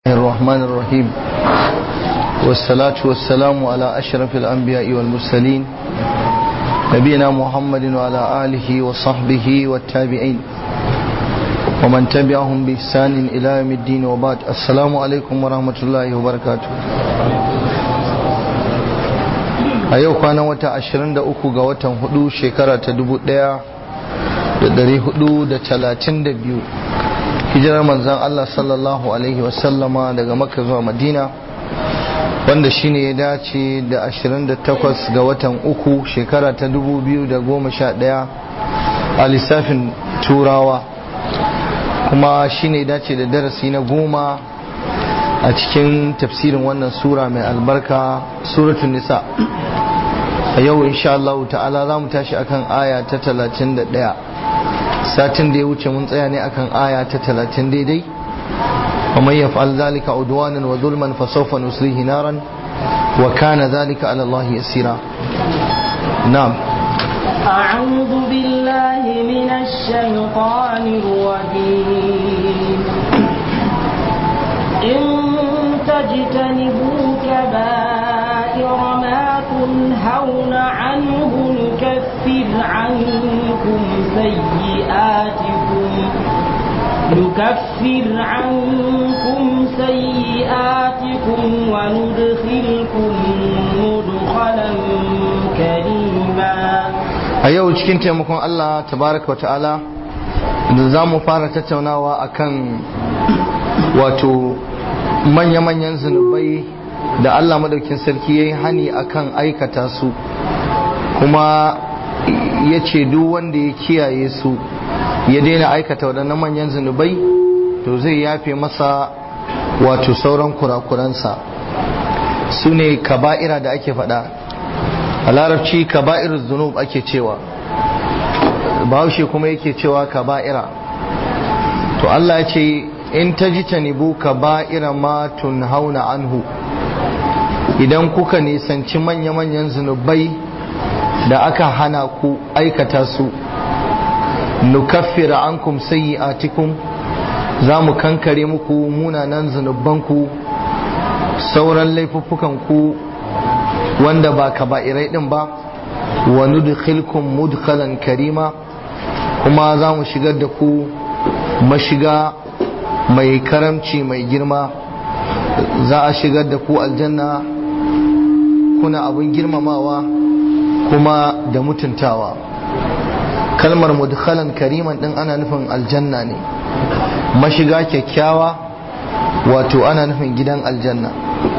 الرحمن الرحيم والصلاة والسلام على أشرف الأنبياء والمرسلين نبينا محمد وعلى آله وصحبه والتابعين ومن تبعهم بإحسان إلى يوم الدين وبعد السلام عليكم ورحمة الله وبركاته a yau kwanan wata 23 ga watan hudu shekara ta 1432 hijirar manzan Allah sallallahu alaihi wasallama daga makka zuwa madina wanda shine ya dace da 28 ga watan uku shekara ta 2011 a lissafin turawa kuma shine ya dace da darasi na goma a cikin tafsirin wannan sura mai albarka suratun nisa a yau insha Allah ta'ala za mu tashi akan aya ta 31 satin da ya wuce mun tsaya ne akan aya ta 30 daidai wa man yaf'al zalika udwanan wa zulman fa sawfa nuslihi naran wa kana zalika ala Allah yasira na'am أعوذ بالله من الشيطان الرجيم إن تجتنبوا كبائر ما تنهون عنه نكفر عنكم سيئاتكم نكفر عنكم سيئاتكم وندخلكم مدخلا كريما a yau cikin taimakon Allah tabaraka wata'ala da za mu fara tattaunawa akan wato manya-manyan zunubai da Allah madaukin sarki ya yi hani akan aikata su kuma ya ce duk wanda ya kiyaye su ya daina aikata waɗannan manyan zunubai to zai yafe masa wato sauran kurakuransa su ne kaba'ira da ake faɗa a larabci kaba'ir zunub ake cewa bahaushe kuma yake cewa kaba'ira to Allah ya ce in ta ji tanibu kaba'ira ma hauna anhu idan kuka nisanci manya-manyan zunubai da aka hana ku aikata su nukaffira ankum sayyi'atikum za mu kankare muku munanan zunubanku sauran laifuffukan ku wanda ba kaba'irai din ba wa nudkhilkum mudkhalan karima kuma za mu shigar da ku mashiga mai karamci mai girma za a shigar da ku aljanna kuna abin girmamawa kuma da mutuntawa kalmar mudkhalan kariman din ana nufin aljanna ne mashiga kyakkyawa wato ana nufin gidan aljanna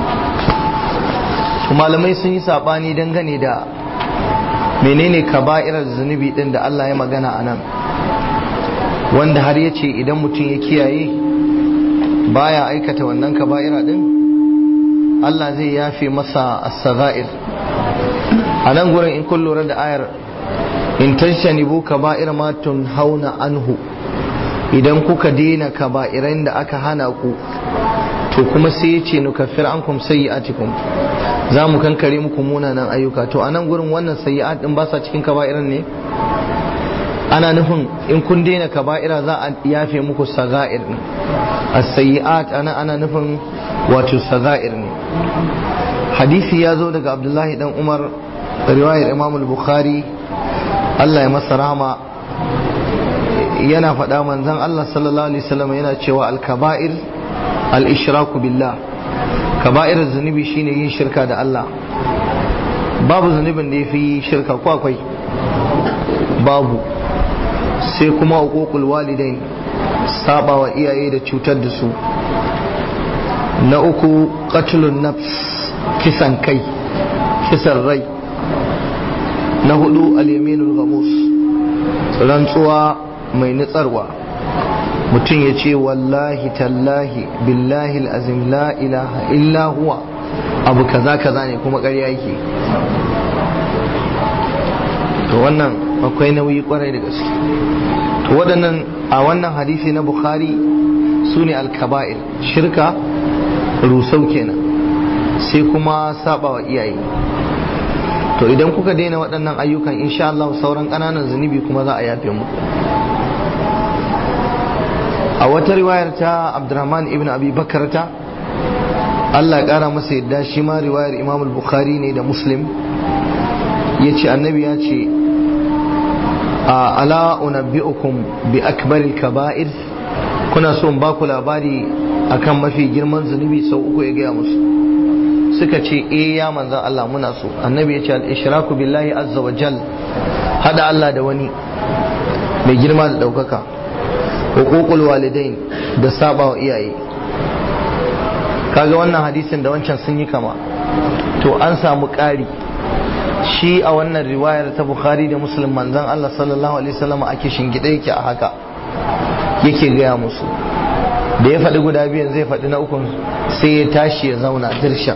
malamai sun yi sabani dangane da menene kaba'irar zunubi din da Allah ya magana a nan wanda har ya ce idan mutum ya kiyaye baya aikata wannan kaba'ira din Allah zai yafe masa as-sagha'ir a nan gurin in kun lura da ayar in tashanibu kaba'ir ma hauna anhu idan kuka daina kaba'iran da aka hana ku to kuma sai ya ce nukaffir ankum sayyi'atikum za mu kankare muku munanan ayyuka to a nan gurin wannan sayyi'at din ba sa cikin kaba'iran ne ana nufin in kun daina kaba'ira za a yafe muku saga'ir ne as-sayyi'at ana ana nufin wato saga'ir ne hadisi ya zo daga abdullahi dan umar riwayar imam al-bukhari Allah ya masa rahama yana faɗa manzon Allah sallallahu alaihi wasallam yana cewa al-kaba'ir al-ishraku billah kaba'ir zunubi shine yin shirka da Allah babu zunubin da yafi shirka ko akwai babu sai kuma uququl walidain saba wa iyaye da cutar da su na uku qatlun nafs kisan kai kisan rai na hudu al-yaminul ghamus rantsuwa mai nutsarwa mutum ya ce wallahi tallahi billahi azim la ilaha illa huwa abu kaza kaza ne kuma ƙarya yake to wannan akwai nauyi kwarai da gaske to waɗannan a wannan hadisi na bukhari su ne alkaba'ir shirka rusau kenan sai kuma saba wa iyaye to idan kuka daina waɗannan ayyukan insha Allah sauran ƙananan zunubi kuma za a yafe muku a wata riwayar ta abdurrahman ibn abi bakarta Allah ƙara masa yadda shi ma riwayar Imam al-Bukhari ne da Muslim ya ce annabi ya ce ala unabbi'ukum bi akbaril kaba'ir kuna so in ba ku labari akan mafi girman zunubi sau uku ya gaya musu suka ce eh ya manzan Allah muna so annabi ya ce al-ishraku billahi azza wa jal hada Allah da wani mai girma da daukaka huququl walidain da saba wa iyaye kaga wannan hadisin da wancan sun yi kama to an samu ƙari shi a wannan riwayar ta bukhari da muslim manzan Allah sallallahu alaihi wasallam ake shingide yake a haka yake gaya musu da ya faɗi guda biyan zai faɗi na ukun sai ya tashi ya zauna dirshan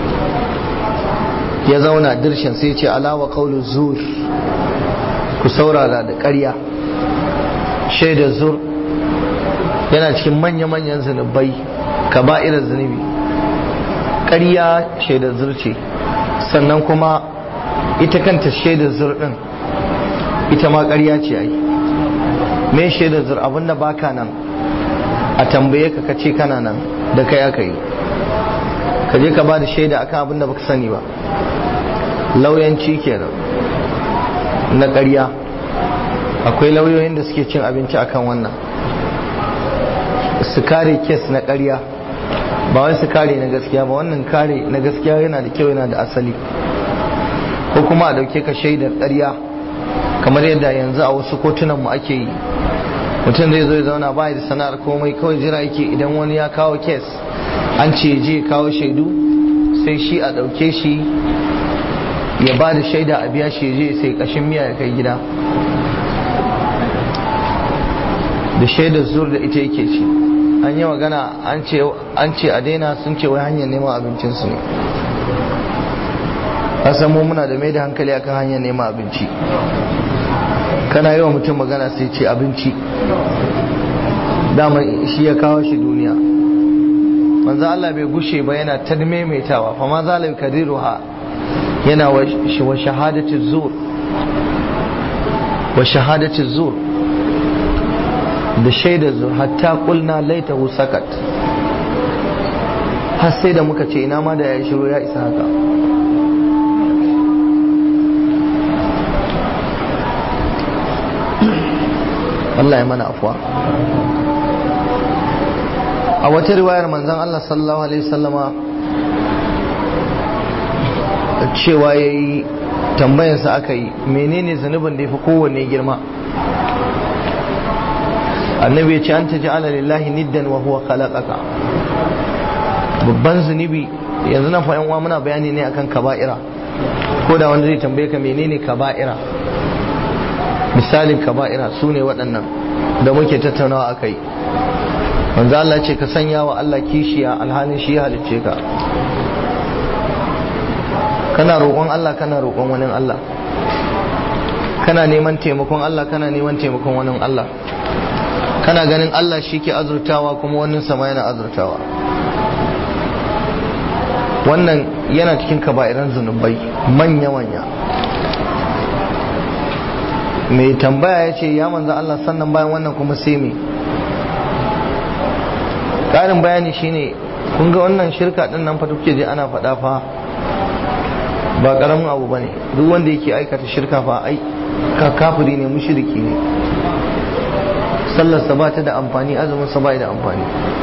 ya zauna dirshan sai ce alawa kaulu zur ku saurara da ƙarya shaida zur yana cikin manya-manyan zunubai kaba'irar zunubi ƙarya shaidar zur ce sannan kuma ita kanta shaidar zur ɗin ita ma ƙarya ce ai me shaidar zur abinda baka nan a tambaye ka kace kana nan da kai aka yi ka je ka ba da shaida akan abinda baka sani ba lauyanci kenan na ƙarya akwai lauyoyin da suke cin abinci akan wannan su kare kes na ƙarya ba wai su kare na gaskiya ba wannan kare na gaskiya yana da kyau yana da asali ko kuma a dauke ka shaidar ƙarya kamar yadda yanzu a wasu kotunan mu ake yi mutum zai zo ya zauna ba da sana'ar komai kawai jira yake idan wani ya kawo kes an ce je kawo shaidu sai shi a ɗauke shi ya ba da shaida a biya shi je sai kashin miya ya kai gida da shaidar zur da ita yake ci an yi magana an ce a daina sun ce wai hanyar neman abincinsu ne asan mu muna da mai da hankali akan hanyar neman abinci kana yi wa mutum magana sai ce abinci dama shi ya kawo shi duniya manzo Allah bai gushe ba yana ta maimaitawa fa ma zalai kadiruha yana wa shahadati zur wa shahadati zur da shaidar zur hatta kulna laitahu sakat har sai da muka ce ina ma da ya shiru ya isa haka Allah ya mana afuwa a wata riwayar manzon Allah sallallahu alaihi wasallama cewa ya yi tambayarsa aka yi menene zunubin da ya fi kowanne girma annabi ya ce an ta ji ala lillahi niddan wa huwa khalaqaka babban zunubi yanzu na fa'in uwa muna bayani ne akan kaba'ira ko da wanda zai tambaye ka menene kaba'ira misalin kaba'ira su ne waɗannan da muke tattaunawa a kai manzo Allah ce ka sanya wa Allah kishiya alhalin shi ya halicce ka kana roƙon Allah kana roƙon wani Allah kana neman taimakon Allah kana neman taimakon wani Allah kana ganin Allah shi ke azurtawa kuma wannan sama yana azurtawa wannan yana cikin kaba'iran zunubai manya-manya mai tambaya ya ce ya manzo Allah sannan bayan wannan kuma sai me ƙarin bayani shine kun ga wannan shirka ɗin nan fa kuke je ana faɗa fa ba ƙaramin abu ba ne duk wanda yake aikata shirka fa ai kafiri ne mushriki ne sallarsa ba ta da amfani azumin sa ba da amfani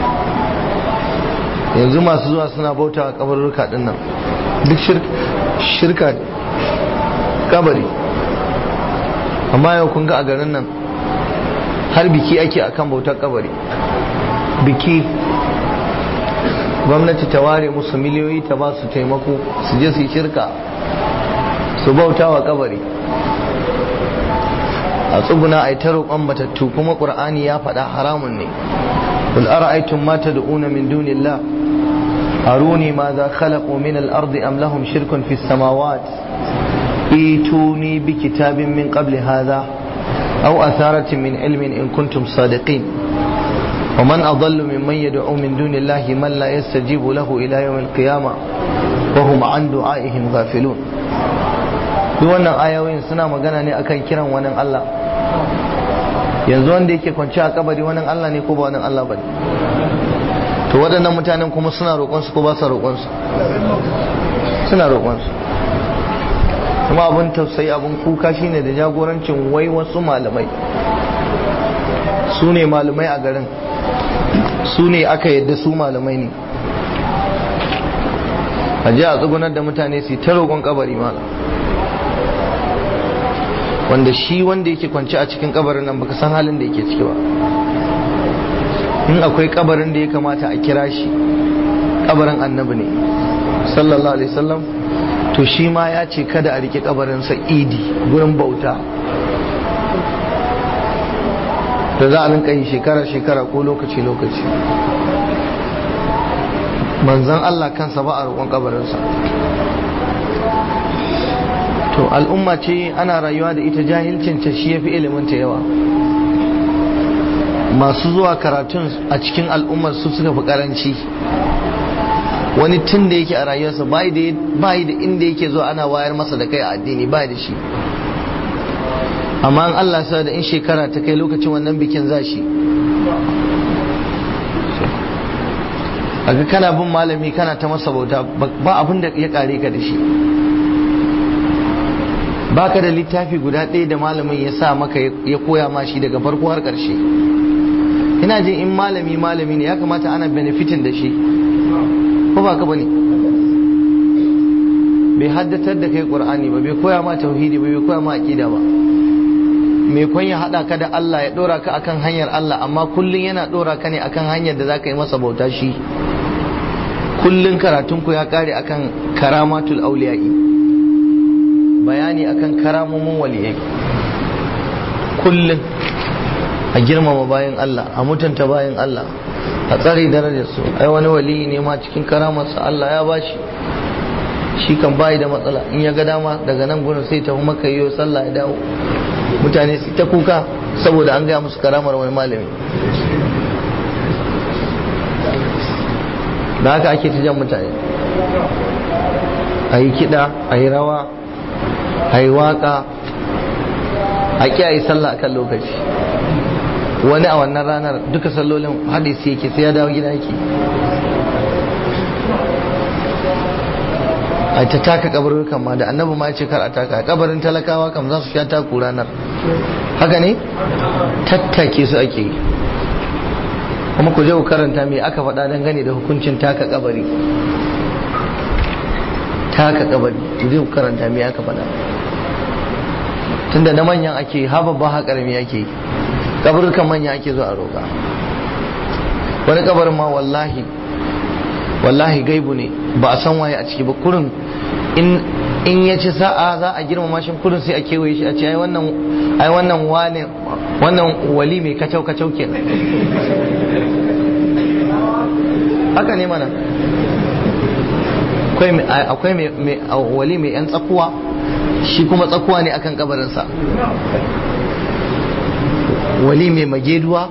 yanzu masu zuwa suna bauta a kabarurruka din nan duk shirka kabari amma yau kun ga a garin nan har biki ake akan bautar kabari biki gwamnati ta ware musu miliyoyi ta ba su taimako su je su yi shirka su bauta wa kabari a tsuguna a yi ta roƙon matattu kuma ƙur'ani ya faɗa haramun ne قل أرأيتم ما تدعون من دون الله أروني ماذا خلقوا من الأرض أم لهم شرك في السماوات ايتوني بكتاب من قبل هذا أو أثارة من علم إن كنتم صادقين ومن أضل ممن يدعو من دون الله من لا يستجيب له إلى يوم القيامة وهم عن دعائهم غافلون duk wannan ayoyin suna magana ne akan kiran wani Allah yanzu wanda yake kwanci a kabari wani Allah ne ko ba wani Allah ba to to waɗannan mutanen kuma suna roƙonsu ko ba su roƙonsu suna roƙonsu kuma abin tausayi abin kuka shine da jagorancin wai wasu malamai su ne malamai a garin su ne aka yadda su malamai ne a ji a tsugunar da mutane su ta roƙon kabari malam wanda shi wanda yake kwanci a cikin kabarin nan baka san halin da yake ciki ba in akwai kabarin da ya kamata a kira shi kabarin annabi ne sallallahu alaihi wasallam to shi ma ya ce kada a rike kabarin sa idi gurin bauta da za a rinka yi shekara shekara ko lokaci lokaci manzan Allah kansa ba a roƙon kabarinsa to al'umma ce ana rayuwa da ita jahilcin ta shi yafi ilimin ta yawa masu zuwa karatun a cikin al'ummar su suka fi karanci wani tun da yake a rayuwarsa bai da inda yake zuwa ana wayar masa da kai a addini bai da shi amma an Allah sa da in shekara ta kai lokacin wannan bikin za shi aga kana bin malami kana ta masa bauta ba abin da ya kare ka da shi baka da littafi guda ɗaya da malamin ya sa maka ya koya ma shi daga farko har ƙarshe ina jin in malami malami ne ya kamata ana benefitin da shi ko ba ka bane bai haddatar da kai qur'ani ba bai koya ma tauhidi ba bai koya ma aqida ba mai kwan ya hada ka da Allah ya dora ka akan hanyar Allah amma kullun yana dora ka ne akan hanyar da zaka yi masa bauta shi kullun karatun ku ya kare akan karamatul auliya'i bayani akan karamomin waliyai kullun a girmama bayan Allah a mutunta bayan Allah a tsare darajar su ai wani waliyi ne ma cikin karamarsa Allah ya bashi shi kan bayi da matsala in ya ga dama daga nan gurin sai tafi maka yiwo sallah ya dawo mutane su ta kuka saboda an gaya musu karamar wani malami da haka ake ta jan mutane a yi kiɗa a yi rawa a yi waƙa a ƙi a yi sallah a kan lokaci wani a wannan ranar duka sallolin hadisi yake sai ya dawo gida yake a ta taka kabarukan ma da annabi ma ce kar a taka kabarin talakawa kam za su sha taku ranar haka ne tattake su ake yi kuma ku je ku karanta me aka faɗa dangane da hukuncin taka kabari taka kabari ku je ku karanta me aka faɗa tunda na manyan ake ha babba ha karami ake yi kabarukan manya ake zo a roƙa wani kabarin ma wallahi wallahi gaibu ne ba a san waye a ciki ba kurin in ya ci sa'a za a girmama shi kurin sai a kewaye shi a ce ai wannan ai wannan wane wannan wali mai kacau kacau kenan haka ne mana akwai mai wali mai yan tsakuwa shi kuma tsakuwa ne akan kabarinsa wali mai mageduwa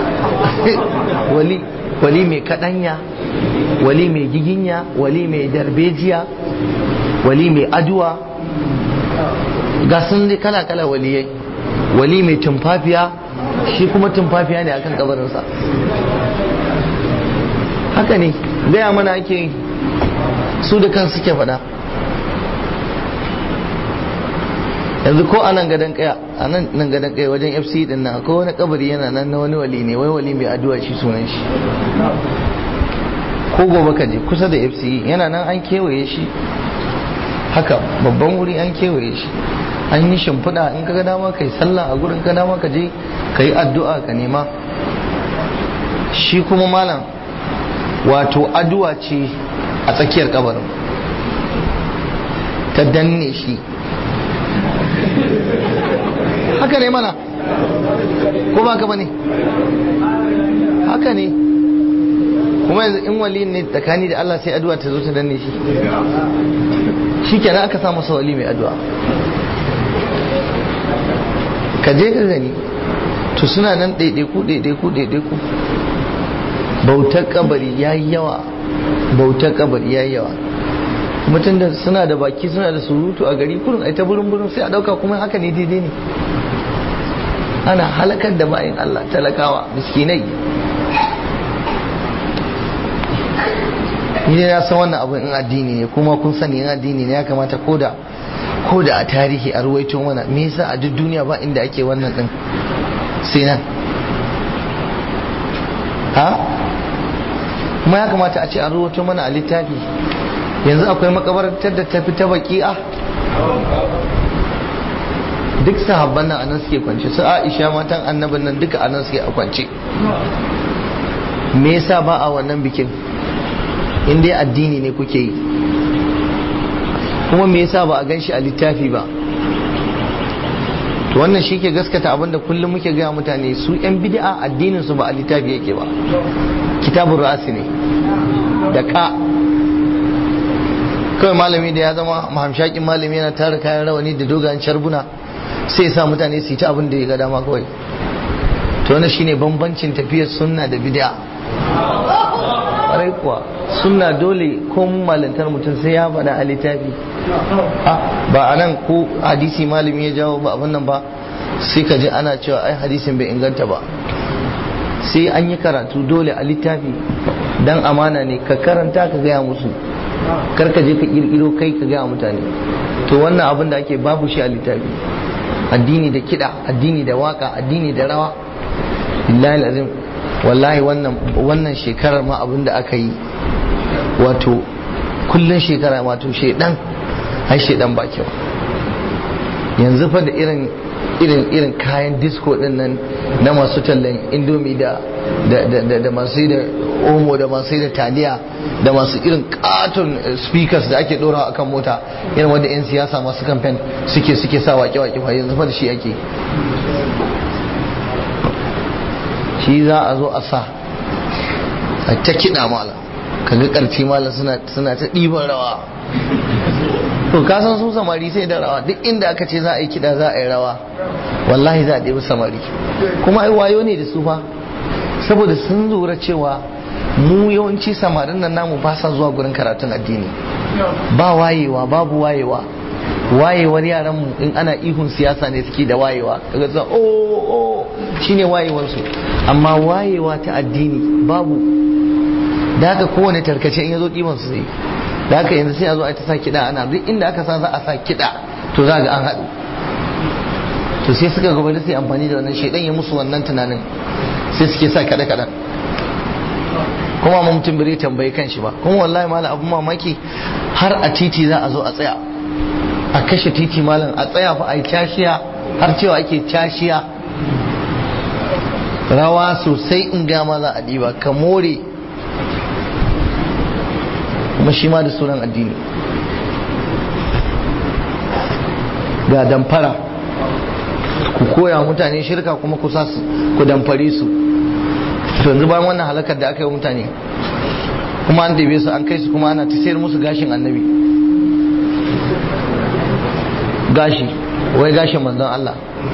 wali wali mai kadanya wali mai giginya wali mai darbejiya wali mai aduwa ga sun dai kala kala waliyai wali mai tumfafiya shi kuma tumfafiya ne akan kabarinsa haka ne gaya mana ake su da kan suke faɗa yanzu ko a nan gadon kaya a nan nan gadon kaya wajen fc din nan akwai wani kabari yana nan na wani wali ne wai wali mai addu'a shi sunan shi ko gobe ka je kusa da fc yana nan an kewaye shi haka babban wuri an kewaye shi an yi shimfiɗa in ka ga dama ka yi sallah a gurin ka dama ka je ka yi addu'a ka nema shi kuma malam wato addu'a ce a tsakiyar kabarin ta danne shi haka ne mana ko ba ka ba ne haka ne kuma yanzu in wali ne tsakani da Allah sai addu'a ta zo ta danne shi shi kenan aka sa masa wali mai addu'a ka je ka gani to suna nan ɗaiɗaiku ɗaiɗaiku ɗaiɗaiku bautar kabari ya yi yawa bautar kabari ya yi yawa mutum da suna da baki suna da surutu a gari kurin ai ta burin burin sai a ɗauka kuma haka ne daidai ne ana halakar da bayan Allah talakawa miskinai ni ne na san wannan abu in addini ne kuma kun sani in addini ne ya kamata ko da ko da a tarihi a ruwaito mana me yasa a duk duniya ba inda ake wannan din sai nan ha kuma ya kamata a ce an ruwaito mana a littafi yanzu akwai makabartar da tafi ta baki'a duk sahabban nan anan suke kwance su Aisha matan annabin nan duka anan suke a kwance me yasa ba a wannan bikin in dai addini ne kuke yi kuma me yasa ba a gan shi a littafi ba to wannan shi ke gaskata abinda kullum muke gaya mutane su yan bid'a addinin su ba a littafi yake ba kitabun ra'asi ne da ka kawai malami da ya zama mahamshakin malami yana tara kayan rawani da dogayen sharbuna sai ya sa mutane su yi ta abin da ya ga dama kawai to wannan shine bambancin tafiyar sunna da bid'a ƙwarai kuwa sunna dole ko malantar mutum sai ya faɗa a littafi ba a nan ko hadisi malami ya jawo ba abin nan ba sai ka ji ana cewa ai hadisin bai inganta ba sai an yi karatu dole a littafi dan amana ne ka karanta ka gaya musu kar ka je ka kirkiro kai ka gaya mutane to wannan abin da ake babu shi a littafi addini da kiɗa addini da waka addini da rawa billahi azim wallahi wannan wannan shekarar ma abin da aka yi wato kullun shekara wato shedan ai shedan ba kyau yanzu fa da irin irin irin kayan disco din nan na masu tallan indomi da da da masu da omo da masu da taliya da masu irin katon speakers da ake dora akan mota irin wanda yan siyasa masu kamfen suke suke sa wake wake fa yanzu fa da shi ake shi za a zo a sa a ta kiɗa mala kaga ƙarfi mala suna ta ɗiban rawa to ka san su samari sai da rawa duk inda aka ce za a yi kiɗa za a yi rawa wallahi za a ɗebi samari kuma ai wayo ne da su fa saboda sun lura cewa mu yawanci samarin nan namu ba sa zuwa gurin karatun addini ba wayewa babu wayewa wayewar yaran mu in ana ihun siyasa ne suke da wayewa kaga sa oh oh shine wayewar su amma wayewa ta addini babu da haka kowane tarkace in yazo diban su sai da haka yanzu sai a zo a ta sa kiɗa ana duk inda aka sa za a sa kiɗa to za ga an haɗu to sai suka gaba da sai amfani da wannan shaidan ya musu wannan tunanin sai suke sa kaɗe kaɗan kuma ma mutum bai tambayi kan shi ba kuma wallahi malam abun mamaki har a titi za a zo a tsaya a kashe titi malam a tsaya fa a yi cashiya har cewa ake cashiya rawa sosai in gama za a ɗiba ka more kuma shi ma da sunan addini ga damfara ku koya mutane shirka kuma ku sa ku damfare su to yanzu bayan wannan halakar da aka yi mutane kuma an dabe su an kai su kuma ana ta sayar musu gashin annabi gashi wai gashin manzon Allah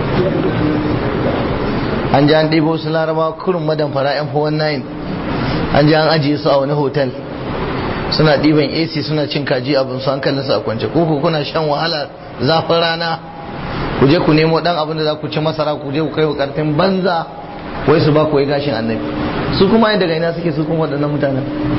an ji an ɗebo su laraba kurin madamfara yan 419 an ji an ajiye su a wani hotel suna ɗiban ac suna cin kaji abin su hankalin su a kwance ko kuna shan wahala zafin rana ku je ku nemo dan abin da za ku ci masara ku je ku kai wa karfin banza wai su ba ku wai gashin annabi su kuma yin daga ina suke su kuma waɗannan mutanen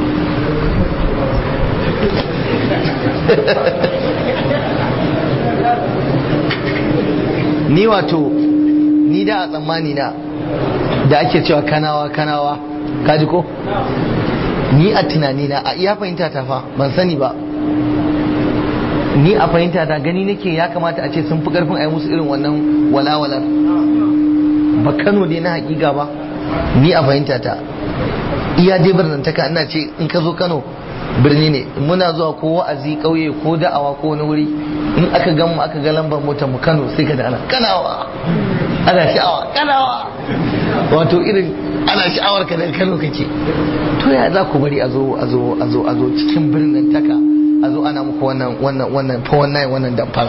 ni wato ni da a tsammani na da ake cewa kanawa kanawa kaji ko ni a tunani na a iya fahimta ta fa ban sani ba ni a fahimta ta gani nake ya kamata a ce sun fi karfin a yi musu irin wannan walawalar ba kano ne na hakika ba ni a fahimta ta iya dai birnantaka ina ce in ka zo kano birni ne muna zuwa ko wa'azi kauye ko da'awa ko wani wuri in aka gan mu aka ga lambar motar mu kano sai ka da ana kanawa ana sha'awa kanawa wato irin ana sha'awar ka daga kano kake to ya za ku bari a zo a zo a zo a zo cikin birnin taka a zo ana muku wannan wannan wannan fa wannan wannan damfara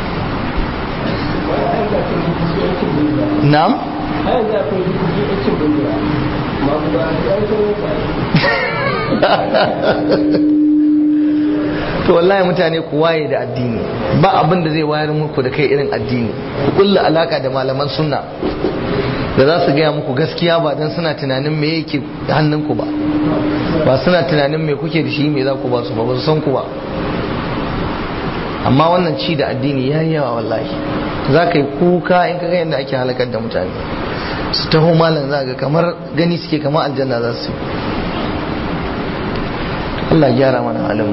na'am to wallahi mutane ku waye da addini ba abin da zai wayar muku da kai irin addini ku kulla alaka da malaman sunna da za su gaya muku gaskiya ba don suna tunanin me yake hannunku ba ba suna tunanin me kuke da shi me za ku ba su ba ba su san ku ba amma wannan ci da addini ya yi yawa wallahi za ka yi kuka in ka ga yadda ake halakar da mutane su taho malam za ga kamar gani suke kamar aljanna za su Allah gyara mana halin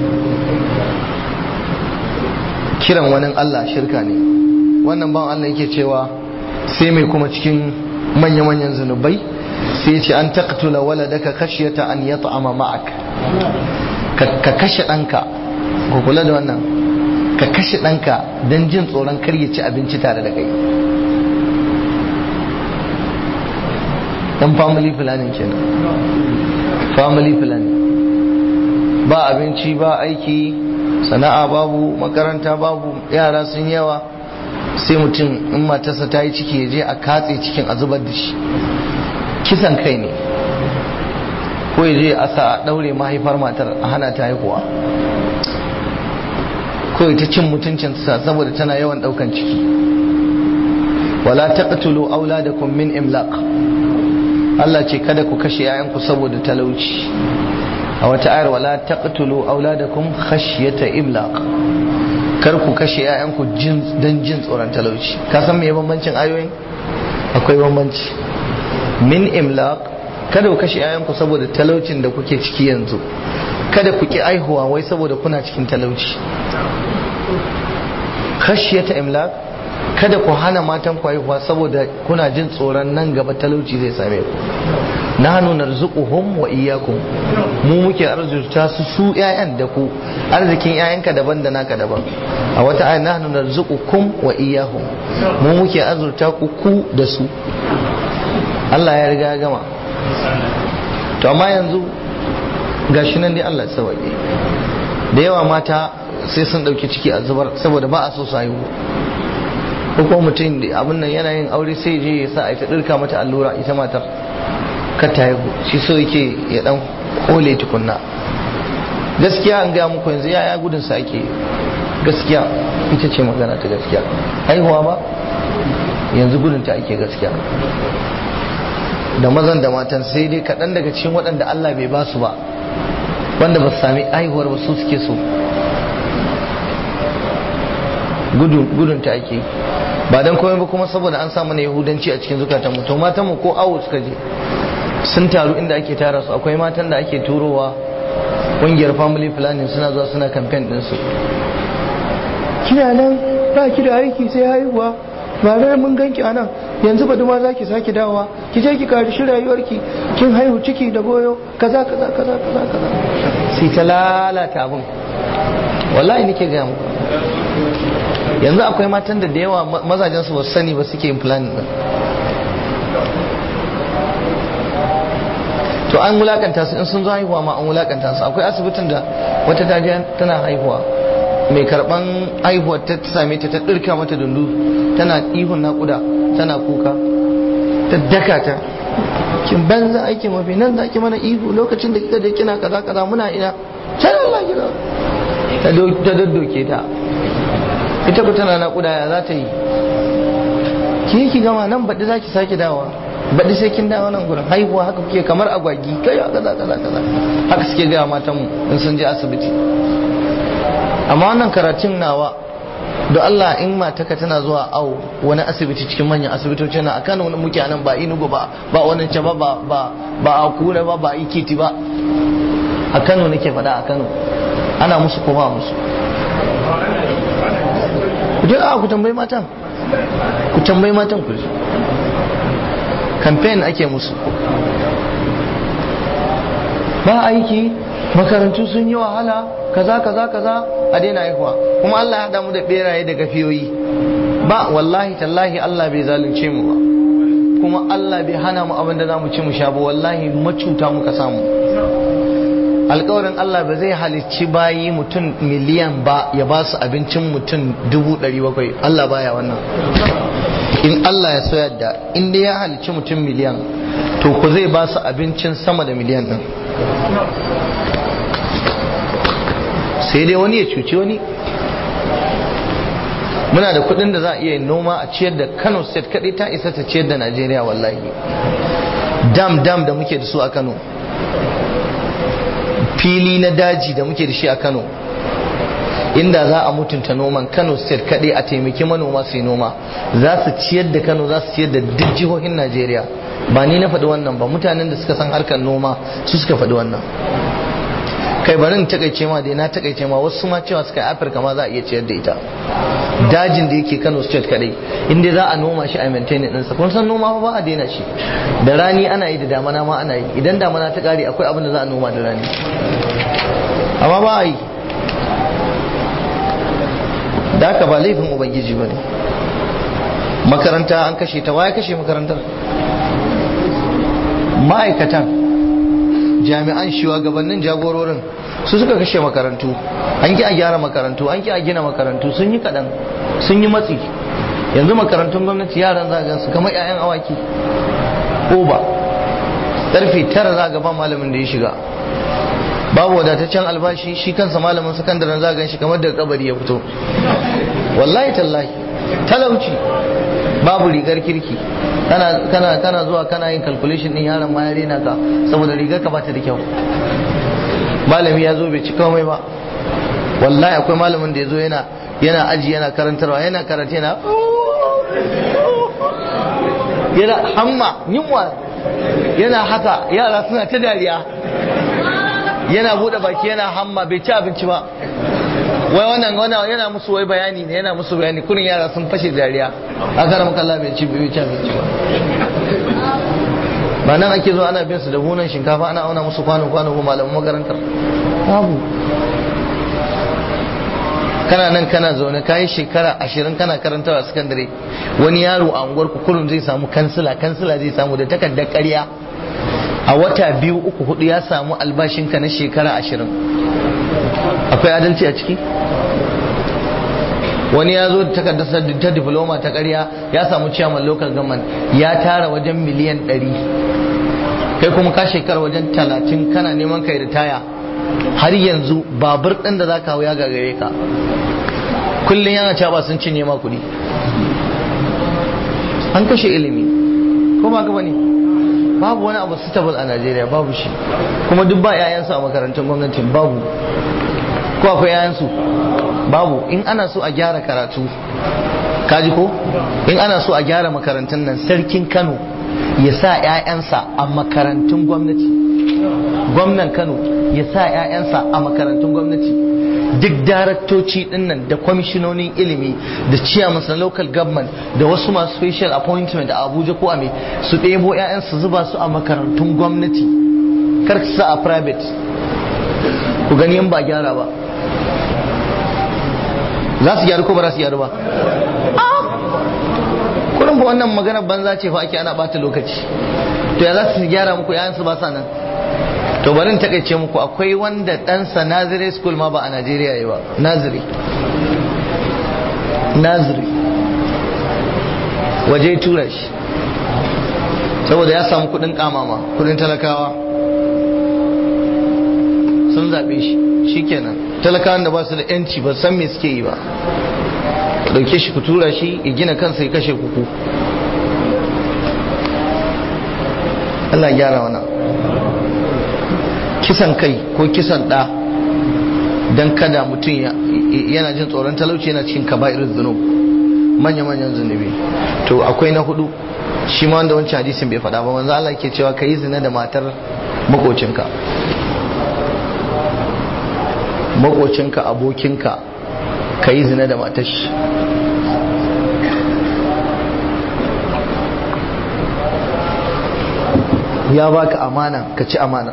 kiran wani Allah shirka ne wannan ban Allah yake cewa sai mai kuma cikin manya-manyan zunubai sai ce an taqtula waladaka khashyata an yat'ama ma'ak ka kashe ɗanka ku kula da wannan ka kashe ɗanka don jin tsoron kar ya ci abinci tare da kai dan family planning kenan family planning ba abinci ba aiki sana'a babu makaranta babu yara sun yawa sai mutum in matarsa ta yi ciki ya je a katse cikin a zubar da shi kisan kai ne ko ya je a sa a ɗaure mahaifar matar a hana ta haihuwa ko ta cin mutuncinsa saboda tana yawan ɗaukan ciki wala taqtulu auladakum min imlaq Allah ce kada ku kashe 'ya'yanku saboda talauci a wata ayar wala taqtulu auladakum khashyata imlaq kar ku kashe 'ya'yanku don jin tsoron talauci ka san me bambancin ayoyin akwai bambanci min imlaq kada ku kashe 'ya'yanku saboda talaucin da kuke ciki yanzu kada ku ki aihuwa wai saboda kuna cikin talauci khashyata imlaq kada ku hana matan ku haihuwa saboda kuna jin tsoron nan gaba talauci zai same ku nahnu narzuquhum wa iyyakum mu muke arzuta su su ƴaƴan da ku arzikin ƴaƴanka daban da naka daban a wata aya nahnu narzuqukum wa iyyahum mu muke azurta ku ku da su Allah ya riga ya gama to amma yanzu gashi nan dai Allah ya sauke da yawa mata sai sun dauki ciki a zubar saboda ba a so su haihu ko kuma mutum abin nan yana yin aure sai je ya sa a ta dirka mata allura ita matar kar ta haihu shi so yake ya dan kole tukunna gaskiya an gaya muku yanzu yaya gudun sa ake gaskiya ita ce magana ta gaskiya haihuwa ba yanzu gudun ta ake gaskiya da mazan da matan sai dai kaɗan daga cikin waɗanda Allah bai ba su ba wanda ba su sami haihuwar ba su suke so gudun ta ake ba don komai ba kuma saboda an samu na yahudanci a cikin zukatan mu to matan mu ko awo suka je sun taru inda ake tara su akwai matan da ake turowa ƙungiyar family planning suna zuwa suna campaign ɗinsu kina nan ba ki da aiki sai haihuwa ba dai mun ganki anan yanzu ba ma za ki sake dawowa ki je ki karishi rayuwarki kin haihu ciki da goyo kaza kaza kaza kaza kaza sai ta lalata abin wallahi nake ga muku yanzu akwai matan da da yawa mazajen su ba sani ba suke yin planning din to an wulakanta su in sun zo haihuwa ma an wulakanta su akwai asibitin da wata dajiya tana haihuwa mai karban haihuwar ta same ta ta dirka mata dundu tana ihun nakuda tana kuka ta daka ta kin banza aiki mafi nan za ki mana ihu lokacin da kika da kina kaza kaza muna ina sai Allah kira ta daddoke ta ita ku tana nakuda ya za ta yi ki ki gama nan baɗi za ki sake dawa baɗi sai kin dawo nan gurin haihuwa haka kuke kamar agwagi kai kaza kaza kaza haka suke gaya matan mu in sun je asibiti amma wannan karatun nawa da Allah in mataka tana zuwa awo wani asibiti cikin manyan asibitoci na akan wani muke nan ba inugu ba ba wani ce ba ba ba a kura ba ba ikiti ba a Kano nake faɗa a Kano ana musu ko ba musu ku je a ku tambayi matan ku tambayi matan ku campaign ake musu ba aiki makarantu sun yi wahala kaza kaza kaza a daina haihuwa kuma Allah ya haɗa mu da beraye da gafiyoyi ba wallahi tallahi Allah bai zalunce mu ba kuma Allah bai hana mu abin da za mu ci mu sha ba wallahi macuta muka samu alkawarin Allah ba zai halicci bayi mutum miliyan ba ya ba su abincin mutum dubu ɗari bakwai Allah baya wannan in Allah ya so yadda in dai ya halicci mutum miliyan to ku zai ba su abincin sama da miliyan ɗin sai dai wani ya cuci wani muna da kudin da za a iya yin noma a ciyar da kano state kadai ta isa ta ciyar da najeriya wallahi dam dam da muke da su a kano fili na daji da muke da shi a kano inda za a mutunta noman kano state kaɗai a taimaki manoma su yi noma za su ciyar da kano za su ciyar da duk jihohin najeriya ba ni na faɗi wannan ba mutanen da suka san harkar noma su suka faɗi wannan kai barin takaice ma dai na takaice ma wasu ma cewa suka yi afirka ma za a iya ciyar da ita dajin da yake kano state kadai inda za a noma shi a maintain ɗinsa kun san noma ba a daina shi da rani ana yi da damana ma ana yi idan damana ta kare akwai abin da za a noma da rani amma ba a yi da haka ba laifin ubangiji ba ne makaranta an kashe ta waya kashe makarantar ma'aikatan jami'an shugabannin jagororin su suka kashe makarantu an ki a gyara makarantu an ki a gina makarantu sun yi kaɗan sun yi matsi yanzu makarantun gwamnati yaran za su kamar 'ya'yan awaki oba ƙarfe tara za ga ba malamin da ya shiga babu wadataccen albashi shi kansa malamin sakandaren za shi kamar daga kabari ya fito wallahi tallahi talauci babu rigar kirki kana kana zuwa kana yin calculation din yaron ma ya rena ka saboda rigar ka bata da kyau malami ya zo bai ci komai ba wallahi akwai malamin da ya zo yana yana aji yana karantarwa yana karatu yana yana hamma yunwa yana haka yara suna ta dariya yana bude baki yana hamma bai ci abinci ba wai wannan wannan yana musu wai bayani ne yana musu bayani kurin yara sun fashe dariya a kana maka Allah bai ci bai ci abinci ba ba nan ake zo ana bin su da bunan shinkafa ana auna musu kwano kwano ko malamin makarantar babu kana nan kana zaune kayi shekara ashirin kana karantawa a sakandare wani yaro a unguwar ku kullum zai samu kansila kansila zai samu da takardar ƙarya a wata biyu uku hudu ya samu albashinka na shekara ashirin akwai adalci a ciki wani ya zo da takardar ta diploma ta ƙarya ya samu ciyaman local government ya tara wajen miliyan ɗari kai kuma ka shekara wajen talatin kana neman kai ritaya har yanzu babur ɗin da za ka hau ya gagare ka kullum yana cewa sun cinye ma kuɗi an kashe ilimi ko ba gaba ne babu wani abu suitable a Najeriya babu shi kuma duk ba 'ya'yansu a makarantun gwamnati babu ko akwai 'ya'yansu babu in ana so a gyara karatu kaji ko in ana so a gyara makarantun nan sarkin Kano ya sa 'ya'yansa a makarantun gwamnati gwamnan Kano ya sa 'ya'yansa a makarantun gwamnati duk daraktoci dinnan da kwamishinonin ilimi da chairman na local government da wasu masu special appointment a abuja ko a me su ɗebo 'ya'yan su zuba su a makarantun gwamnati kar su sa a private ku gani in ba gyara ba za su gyaru ko ba za su gyaru ba kurin ba wannan maganar banza ce fa ake ana bata lokaci to ya za su gyara muku 'ya'yan su ba sa nan to bari in takaice muku akwai wanda ɗansa nazire school ma ba a najeriya yi ba naziri naziri waje tura shi saboda ya samu kudin kamama kudin talakawa sun zaɓe shi shikenan talakawan da ba su da yanci ba san me suke yi ba ɗauke shi ku tura shi ya gina kansa ya kashe kuku Allah gyara wannan kisan kai ko kisan ɗa don kada mutum yana jin tsoron talauci yana cikin kaba'irin zunub manya-manyan zunubi to akwai na hudu shi ma wanda wancan hadisin bai faɗa ba manzo Allah ke cewa ka yi zina da matar makocinka makocinka abokinka ka yi zina da matar shi ya baka amana ka ci amana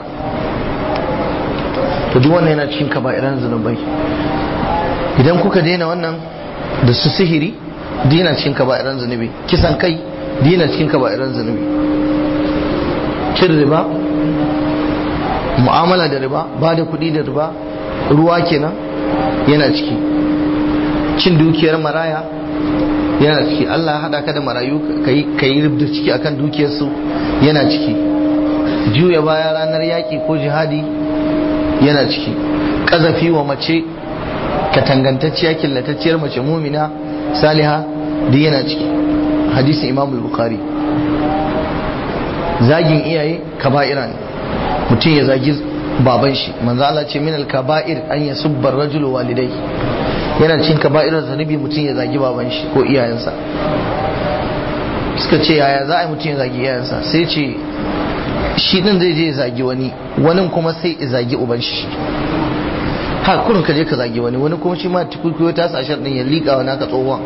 to duk wannan yana cikin kaba'iran zunubai idan kuka daina wannan da su sihiri dina cikin kaba'iran zunubi kisan kai dina cikin kaba'iran zunubi cin riba mu'amala da riba ba da kuɗi da riba ruwa kenan yana ciki cin dukiyar maraya yana ciki Allah ya haɗa ka da marayu ka yi rubda ciki akan dukiyarsu yana ciki juya baya ranar yaƙi ko jihadi yana ciki ƙazafi wa mace katangantacciya killatacciyar mace mumina saliha duk yana ciki hadisin imam bukhari zagin iyaye kaba'ira ne mutum ya zagi baban shi manzo Allah ce min al-kaba'ir an yasubba ar-rajulu walidai yana cikin kaba'irar zanubi mutum ya zagi baban shi ko iyayensa suka ce yaya za a yi mutum ya zagi iyayensa sai ce shi din zai je ya zagi wani wani kuma sai ya zagi uban shi ha kurin ka je ka zagi wani wani kuma shi ma tukukuyo ta sa shar din ya liƙa wa naka tsohon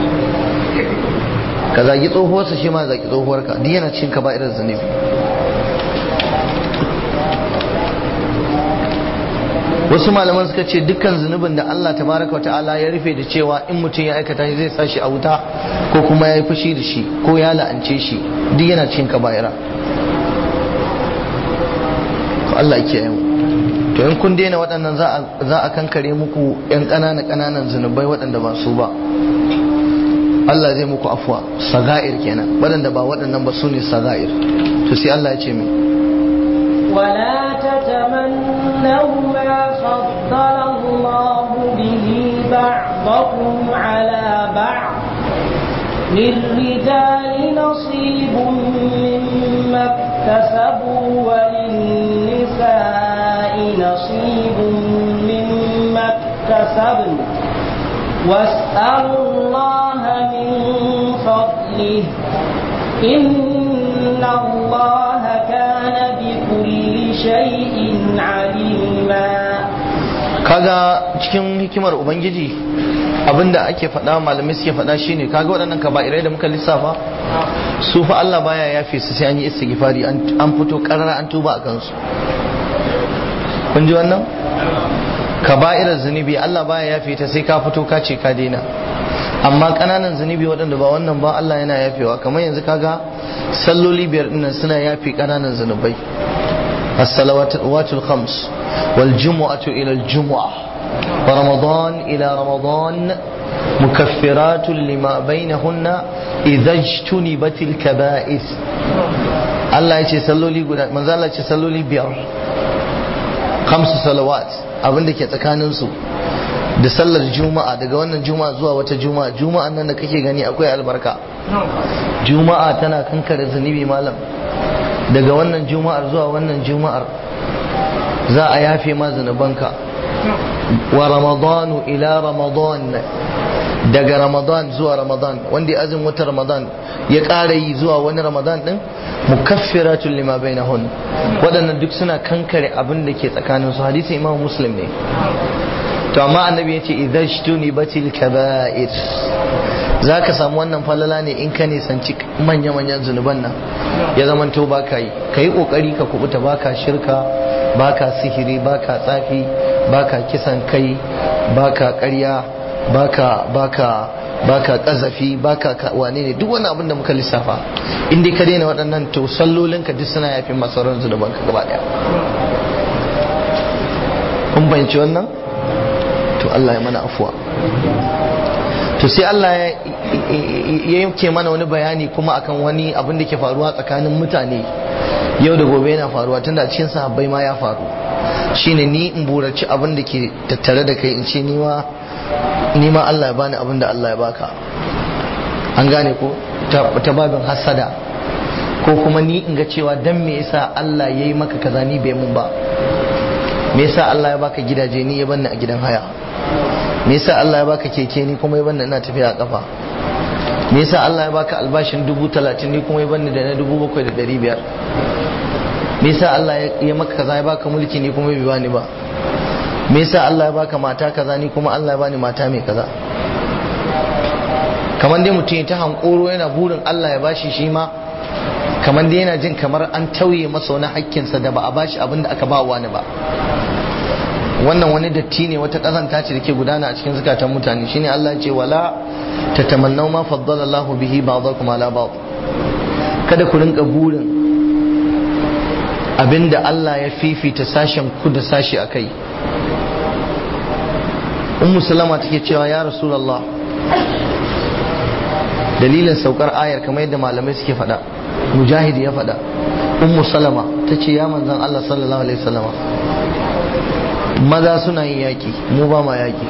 ka zagi tsohuwarsa shi ma zagi tsohuwarka duk yana cikin kaba'irar zanubi wasu malaman suka ce dukkan zunubin da Allah tabaraka wa ta'ala ya rufe da cewa in mutum ya aikata shi zai sa shi a wuta ko kuma ya yi fushi da shi ko ya la'ance shi duk yana cikin kaba'ira Allah ya kiyaye mu to in kun daina waɗannan za a kankare muku yan ƙananan ƙananan zunubai waɗanda ba su ba Allah zai muku afuwa saga'ir kenan waɗanda ba waɗannan ba su ne saga'ir to sai Allah ya ce mai ولا تتمنوا ما فضل الله به بعضكم على بعض للرجال نصيب مما اكتسبوا وللنساء نصيب مما اكتسبن واسألوا الله من فضله إن الله كان بكل شيء عليما kaga cikin hikimar ubangiji abinda ake faɗa malamai suke faɗa shine kaga waɗannan kaba'irai da muka lissafa su fa Allah baya yafe su sai an yi istighfari an fito karara an tuba a kansu kun ji wannan kaba'irar zunubi Allah baya yafe ta sai ka fito ka ce ka daina amma ƙananan zunubi waɗanda ba wannan ba Allah yana yafewa kamar yanzu kaga salloli biyar dinnan suna yafe ƙananan zunubai as-salawatul khams wal jumu'atu ila al jumu'ah wa ramadan ila ramadan mukaffiratun lima bainahunna idza ijtunibatil kaba'is Allah ya ce salloli guda manzo Allah ya ce salloli biyar khamsu salawat abinda ke tsakanin su da sallar juma'a daga wannan juma'a zuwa wata juma'a juma'an nan da kake gani akwai albarka juma'a tana kankare zunubi malam daga wannan juma'ar zuwa wannan juma'ar za a yafe ma zunubanka wa ramadanu ila ramadan daga ramadan zuwa ramadan wanda ya azin wata ramadan ya ƙara yi zuwa wani ramadan din mukaffiratun lima bainahun waɗannan duk suna kankare abin da ke tsakanin su hadisi imam muslim ne to amma annabi yace idan shtuni batil kaba'ir zaka samu wannan falala ne in ka nisanci manya-manyan zunuban nan ya zaman to baka yi kai kokari ka kubuta baka shirka baka sihiri baka tsafi baka kisan kai baka ƙarya baka baka baka kazafi baka wane ne duk wani abin da muka lissafa in dai ka daina waɗannan to sallolinka duk suna yafin masarar zunubanka gaba daya kun bayanci wannan to Allah ya mana afuwa to sai Allah ya yanke mana wani bayani kuma akan wani abin da ke faruwa tsakanin mutane yau da gobe yana faruwa tunda cikin sahabbai ma ya faru shine ni in buraci abin da ke tattare da kai in ce ni ma ni ma Allah ya bani abin da Allah ya baka an gane ko ta babin hasada ko kuma ni in ga cewa dan me yasa Allah ya yi maka kaza ni bai mun ba me yasa Allah ya baka gidaje ni ya banni a gidan haya me yasa Allah ya baka keke ni kuma ya banni ina tafiya a kafa me yasa Allah ya baka albashin dubu talatin ni kuma ya banni da na dubu bakwai da dari biyar me yasa Allah ya maka kaza ya baka mulki ni kuma bai bani ba me yasa Allah ya baka mata kaza ni kuma Allah ya bani mata mai kaza kamar dai mutum ya ta hankoro yana burin Allah ya bashi shi ma kamar dai yana jin kamar an tauye masa wani hakkinsa da ba a bashi abin da aka ba wani ba wannan wani datti ne wata kazanta ce da ke gudana a cikin zukatan mutane shine Allah ce wala tatamannaw ma faddala Allah bihi ba'dakum ala ba'd kada ku rinka burin abinda Allah ya fifita sashen ku da sashi akai ummu salama take cewa ya rasulullah dalilin saukar ayar kamar yadda malamai suke faɗa mujahid ya faɗa ummu salama ta ce ya manzan Allah sallallahu alaihi wasallama maza suna yin yaƙi mu ba ma yaƙi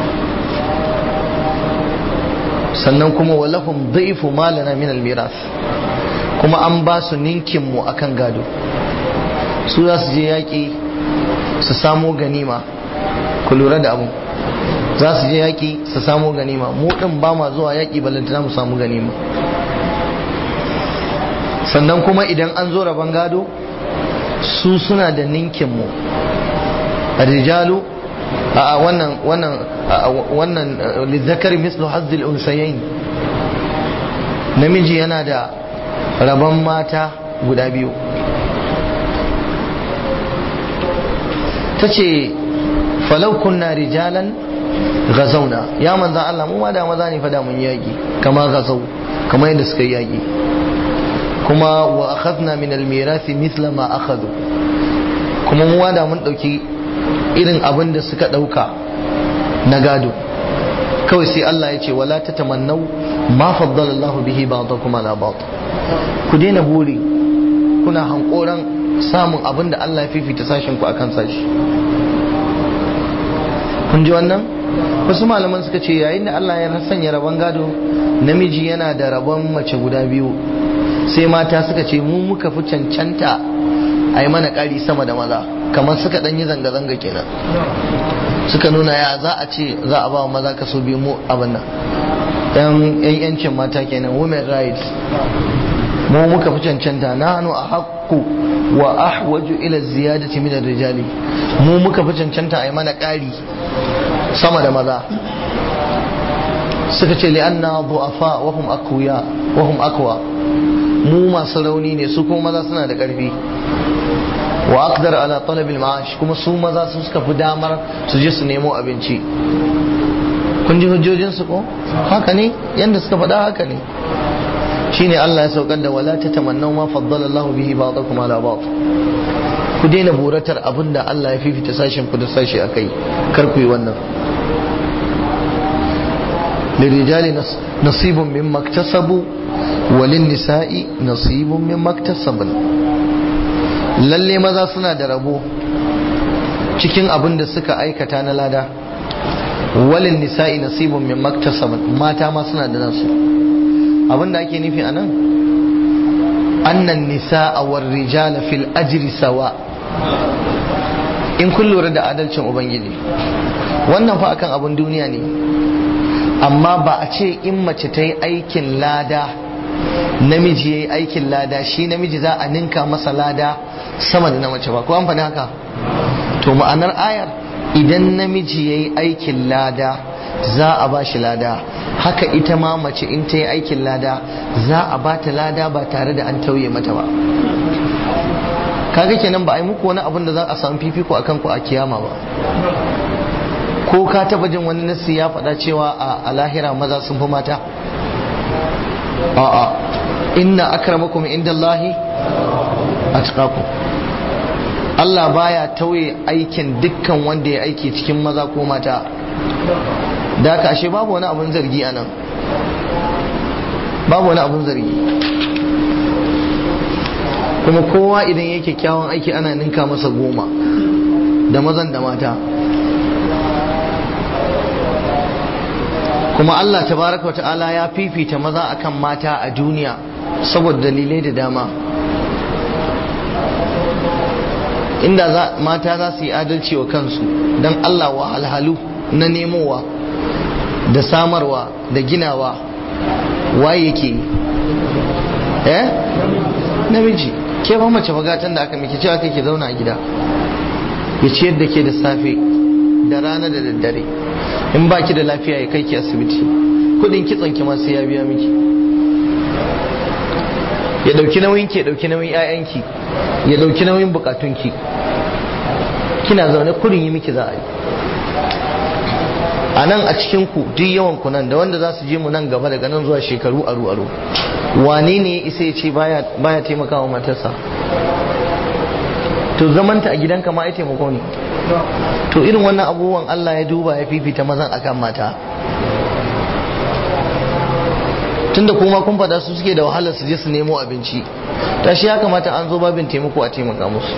sannan kuma walahum dhaifu malana min almiras kuma an ba su ninkin mu akan gado su za su je yaƙi su samo ganima ku lura da abu za su je yaƙi su samo ganima mu ɗin ba ma zuwa yaƙi balantana mu samu ganima sannan kuma idan an zo rabon gado su suna da ninkinmu rijalu a wannan wannan wannan lizzakar mislu hazzil unsayain namiji yana da rabon mata guda biyu ta ce falau kunna rijalan gazauna ya manzan Allah mu ma da maza ne fada mun yaƙi kama gazau kama yadda suka yi yaƙi kuma wa akhadna min almirasi mithla ma akhadhu kuma mu da mun dauki irin abin da suka dauka na gado kawai sai Allah ya ce wala tatamannau ma faddala Allah bihi ba'dakum ala ba'd ku daina buri kuna hankoran samun abin da Allah ya fifita sashin ku akan sashi kun ji wannan wasu malaman suka ce yayin da Allah ya sanya rabon gado namiji yana da rabon mace guda biyu sai mata suka ce mu muka fi cancanta a yi mana ƙari sama da maza kamar suka ɗan yi zanga-zanga kenan suka nuna ya za a ce za a ba maza kaso biyu mu abin nan yan yancin mata kenan women rights mu muka fi cancanta na hannu a haƙƙu wa ahwaju ila ziyadati min rijali mu muka fi cancanta a yi mana ƙari sama da maza suka ce li'anna du'afa wa hum aqwiya wa hum aqwa mu masu rauni ne su kuma maza suna da ƙarfi wa aqdar ala talabil ma'ash kuma su maza su suka fi damar su je su nemo abinci kun ji hujjojin su ko haka ne yanda suka faɗa haka ne shine Allah ya saukar da wala tatamannaw ma faddala Allah bihi ba'dakum ala ba'd ku daina buratar abinda Allah ya fifita sashen ku da sashi akai kar ku yi wannan للرجال نصيب مما اكتسبوا وللنساء نصيب مما اكتسبن lalle maza suna da rabo cikin abin da suka aikata na lada walin nisa'i nasibun min maktasaban mata ma suna da nasu abin da ake nufi anan annan nisa'a war rijala fil ajri sawa in kun lura da adalcin ubangiji wannan fa akan abin duniya ne amma ba a ce in mace ta yi aikin lada namiji ya yi aikin lada shi namiji za a ninka masa lada sama da na mace ba ko an faɗi haka to ma'anar ayar idan namiji ya yi aikin lada za a ba shi lada haka ita ma mace in ta yi aikin lada za a ba ta lada ba tare da an tauye mata ba kaga kenan ba a yi muku wani abin da za a samu fifiko akan ku a kiyama ba ko ka taba jin wani nassi ya faɗa cewa a lahira maza sun fi mata a'a inna akramakum indallahi atqakum Allah baya tauye aikin dukkan wanda ya aiki cikin maza ko mata da haka ashe babu wani abun zargi anan babu wani abun zargi kuma kowa idan yake kyawun aiki ana ninka masa goma da mazan da mata kuma Allah tabaraka wa ta'ala ya fifita maza akan mata a duniya saboda dalilai da dama inda za, mata za su yi adalci wa kansu don Allah wa alhalu na nemowa da samarwa da ginawa waye yake eh namiji ke ba mace bagatan da aka miki cewa kake zauna a gida ya ciyar da ke da safe da rana da daddare in ba ki da lafiya ya kai ki asibiti kudin kitson ki ma sai ya biya miki ya dauki nauyin ki ya dauki nauyin ƴaƴanki ya dauki nauyin bukatunki kina zaune kudin yi miki za a yi a nan a cikin ku duk yawan ku nan da wanda za su je mu nan gaba daga nan zuwa shekaru aru aru wane ne ya isa ya ce baya baya taimakawa matarsa to zamanta a gidanka ma ai taimako ne to irin wannan abubuwan Allah ya duba ya fifita mazan akan mata tunda kuma kun fada su suke da wahalar su je su nemo abinci ta shi ya kamata an zo babin taimako a taimaka musu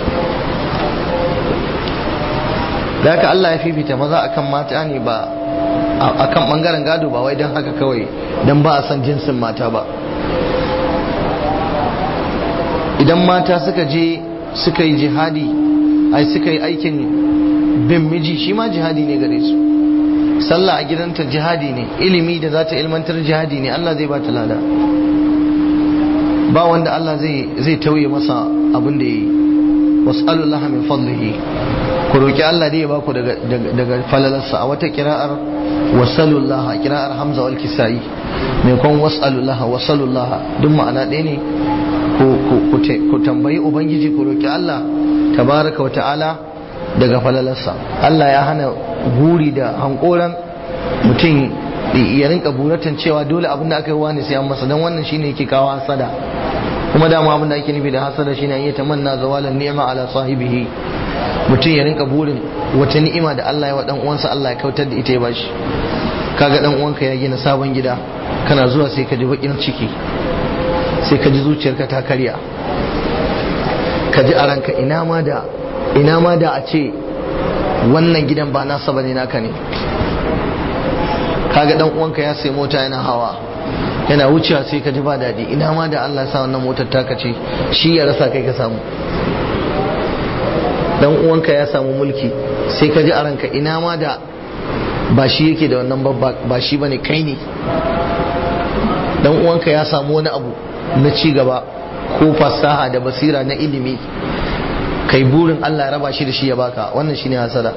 da haka Allah ya fifita maza akan mata ne ba akan bangaren gado ba wai don haka kawai don ba a san jinsin mata ba idan mata suka je suka yi jihadi ai suka yi aikin bin miji shi ma jihadi ne gare su sallah a gidanta jihadi ne ilimi da za ta ilmantar jihadi ne Allah zai ba ta lada ba wanda Allah zai tauye masa abin da ya yi was'alullaha min fadlihi ku roki Allah da ya baku daga daga falalarsa a wata kira'ar wasalullaha kira'ar Hamza wal Kisai mai kon was'alullaha wasalullaha duk ma'ana ɗaya ne ku tambayi ubangiji ku roki Allah tabaraka wa ta'ala daga falalarsa Allah ya hana guri da hankoran mutum ya rinka buratan cewa dole abin da aka yi wani sai an masa don wannan shine yake kawo hasada kuma dama abin da ake nufi da hasada shine ya tamanna zawalan ni'ma ala sahibihi mutum ya rinka burin wata ni'ima da Allah ya wa dan uwansa Allah ya kautar da ita ya bashi kaga dan uwanka ya gina sabon gida kana zuwa sai ka ji bakin ciki sai ka ji zuciyarka ta karya ka ji a ranka ina ma da ina ma da a ce wannan gidan ba nasa bane naka ne kaga dan uwanka ya sai mota yana hawa yana wucewa sai ka ji ba daɗi ina ma da Allah sa wannan motar taka ce shi ya rasa kai ka samu dan uwanka ya samu mulki sai ka ji a ranka ina ma da ba shi yake da wannan babba ba shi bane kai ne dan uwanka ya samu wani abu na ci gaba ko fasaha da basira na ilimi kai burin Allah ya raba shi da shi ya baka wannan shine hasada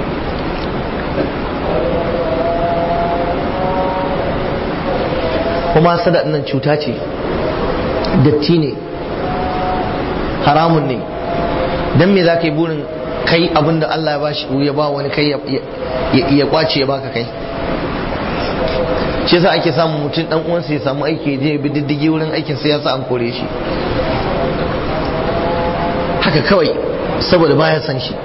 kuma hasada nan cuta ce datti ne haramun ne dan me za ka yi burin kai abin da Allah ya ba shi ya ba wani kai ya kwace ya baka kai shi yasa ake samun mutum dan uwansa ya samu aiki je bi diddigi wurin aikin sai ya sa an kore shi haka kawai saboda baya san shi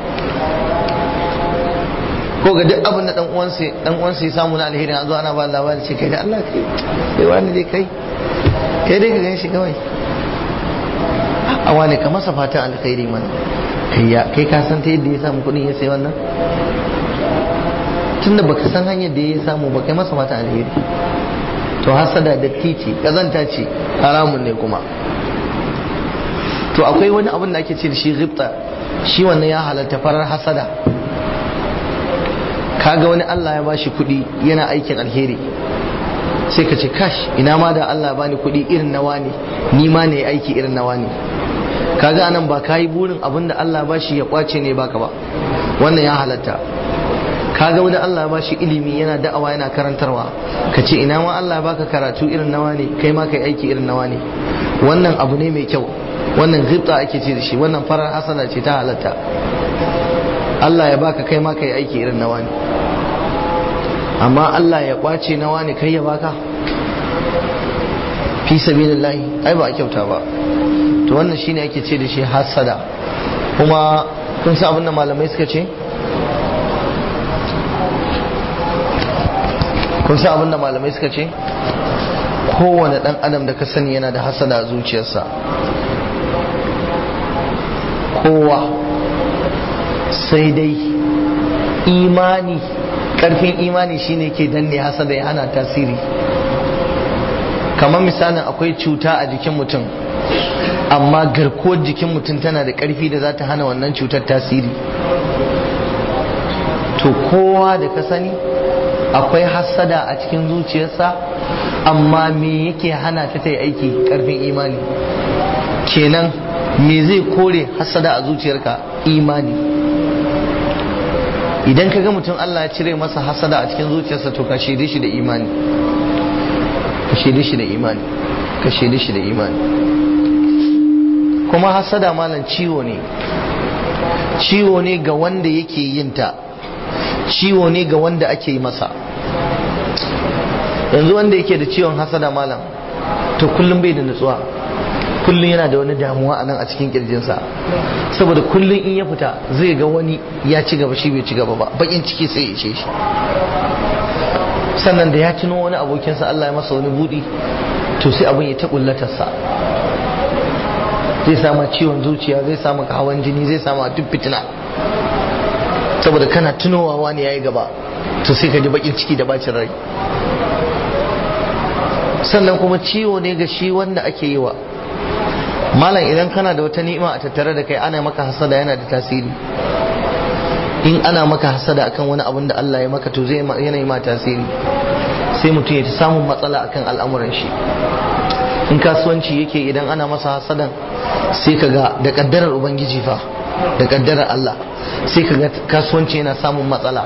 ko ga duk abin da dan uwansa dan uwansa ya samu na alheri an zo ana ba labari ce kai da Allah kai kai wani dai kai kai dai ka gan shi kawai a wani ka masa fatan alkhairi mana kai ya kai ka san ta yadda ya samu kuɗin ya sai wannan tunda baka san hanyar da ya samu ba kai masa fatan alheri to hasada da titi kazanta ce haramun ne kuma to akwai wani abin da ake ce da shi ghibta shi wannan ya halatta farar hasada kaga wani Allah ya bashi kuɗi yana aikin alheri sai ka ce kash ina ma da Allah bani kuɗi irin nawa ne ni ma ne aiki irin nawa ne kaga anan ba kayi burin abin da Allah bashi ya kwace ne baka ba wannan ya halatta kaga wani Allah bashi ilimi yana da'awa yana karantarwa ka ce ina ma Allah baka karatu irin nawa ne kai ma kai aiki irin nawa ne wannan abu ne mai kyau wannan ghibta ake ce da shi wannan farar hasana ce ta halatta Allah ya baka kai ma kai aiki irin nawa ne amma Allah ya kwace nawa ne kai ya baka fi sabilillahi ai ba a kyauta ba to wannan shine ake ce da shi hasada kuma kun san abin da malamai suka ce kun san abin da malamai suka ce kowane dan adam da ka sani yana da hasada a zuciyarsa kowa sai dai imani karfin imani shine ke danne hasada ya hana tasiri kamar misalin akwai cuta a jikin mutum amma garkuwar jikin mutum tana da karfi da za ta hana wannan cutar tasiri to kowa da ka sani akwai hasada a cikin zuciyarsa amma me yake hana ta ta yi aiki karfin imani kenan me zai kore hasada a zuciyarka imani idan ka ga mutum Allah ya cire masa hasada a cikin zuciyarsa to ka shaide shi da imani ka shaide shi da imani ka shaide shi da imani kuma hasada malam ciwo ne ciwo ne ga wanda yake yin ta ciwo ne ga wanda ake yi masa yanzu wanda yake da ciwon hasada malam to kullum bai da nutsuwa kullum yana da wani damuwa a nan a cikin kirjinsa saboda kullum in ya fita zai ga wani ya ci gaba shi bai ci gaba ba bakin ciki sai ya ishe shi sannan da ya tuno wani abokinsa Allah ya masa wani budi to sai abin ya ta kullatarsa zai sama ciwon zuciya zai sama hawan jini zai sama duk fitina saboda kana tunowa wani yayi gaba to sai ka ji bakin ciki da bacin rai sannan kuma ciwo ne ga shi wanda ake yi wa malam idan kana da wata ni'ima a tattare da kai ana maka hasada yana da tasiri in ana maka hasada akan wani abin da Allah ya maka to zai yana ma tasiri sai mutum ya ta samun matsala akan al'amuran shi in kasuwanci yake idan ana masa hasadan sai ka ga da kaddarar ubangiji fa da kaddarar Allah sai ka ga kasuwanci yana samun matsala